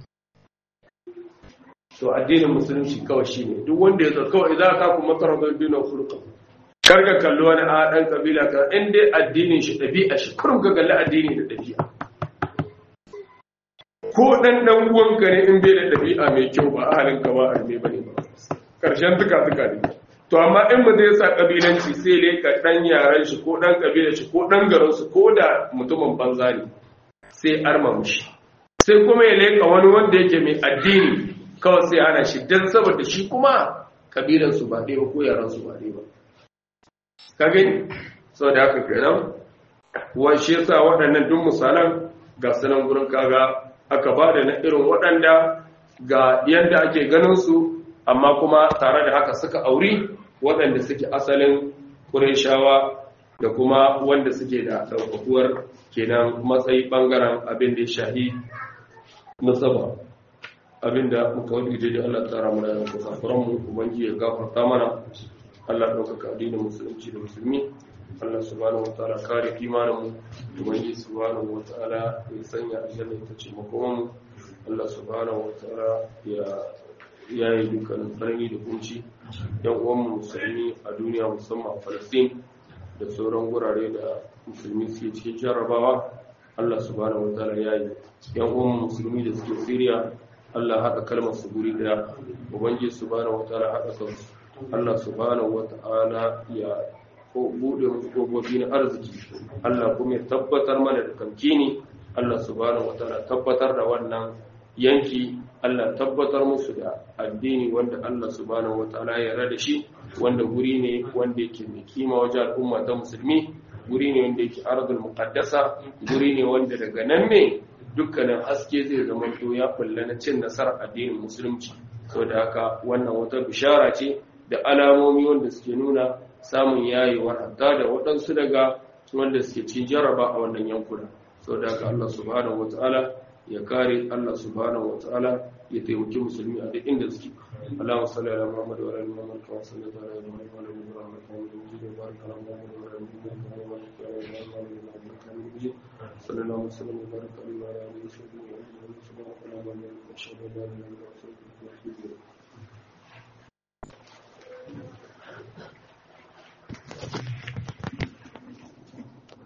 to addinin musulunci kawai shine duk wanda ya zo kawai idan ka kuma karar dinar furqa karka kalli wani a ɗan ƙabila ka in dai addinin shi ɗabi'a shi kurum ka kalli addini da ɗabi'a ko ɗan ɗan uwanka ne in bai da ɗabi'a mai kyau ba a halin ka ba a ne bane ba ƙarshen tuka tuka ne to amma in ba zai sa ƙabilanci sai ne ka ɗan yaran shi ko ɗan ƙabilar shi ko ɗan garin su ko da mutumin banza ne sai arma mushi sai kuma ya leƙa wani wanda yake mai addini kawai sai ana shi dan saboda shi kuma ƙabilansu ba ɗaya ba ko yaran su ba ɗaya ba ka gani sau da haka kenan wa shi yasa waɗannan duk misalan ga sanan gurin kaga aka ba da na irin waɗanda ga yadda ake ganin su amma kuma tare da haka suka auri waɗanda suke asalin ƙureshawa da kuma wanda suke da ɗaukakuwar kenan matsayi ɓangaren abin da ya shahi nasaba abin da muka wani da Allah tsara mana da kusafuranmu ubangi ya gafarta mana Allah ɗaukaka addinin musulunci da musulmi Allah subhanahu wataala kare imaninmu ubangi subhanahu wataala ya sanya aljanna ita ce makomanmu Allah subhanahu wataala ya yayi dukkanin tsanani da kunci yan uwanmu musulmi a duniya musamman a Palestine da sauran gurare da musulmi suke cikin jarrabawa Allah subhanahu wataala ya yi yan uwanmu musulmi da suke Syria Allah haɗa kalmar su guri daya ubangi subhanahu wataala haɗa kansu Allah subhanahu wata'ala ya bude musu gogobi na arziki Allah kuma ya tabbatar mana da kamkini Allah subhanahu wata'ala tabbatar da wannan yanki Allah tabbatar musu da addini wanda Allah subhanahu wata'ala ya yarda da shi wanda guri ne wanda yake mai kima wajen al'umma ta musulmi guri ne wanda yake ardul muqaddasa guri ne wanda daga nan ne dukkanin haske zai zama to ya kulla na cin nasarar addinin musulunci saboda haka wannan wata bishara ce da alamomi wanda suke nuna samun yayewar hatta da waɗansu daga wanda suke cin jaraba a wannan yankuna sau da haka Allah subhanahu wata'ala ya kare Allah subhanahu wata'ala ya taimaki musulmi a duk inda suke Allahumma salli ala Muhammad wa ala ali Muhammad kama sallaita ala Ibrahim wa ala ali Ibrahim innaka Hamidum Majid wa barik ala Muhammad wa ala ali Muhammad kama barakta ala Ibrahim wa ala ali Ibrahim innaka Hamidum Majid sallallahu alaihi wa sallam wa baraka ala alihi wa sahbihi wa sallam subhanallahi wa bihamdihi ashhadu an la ilaha illa anta astaghfiruka wa atubu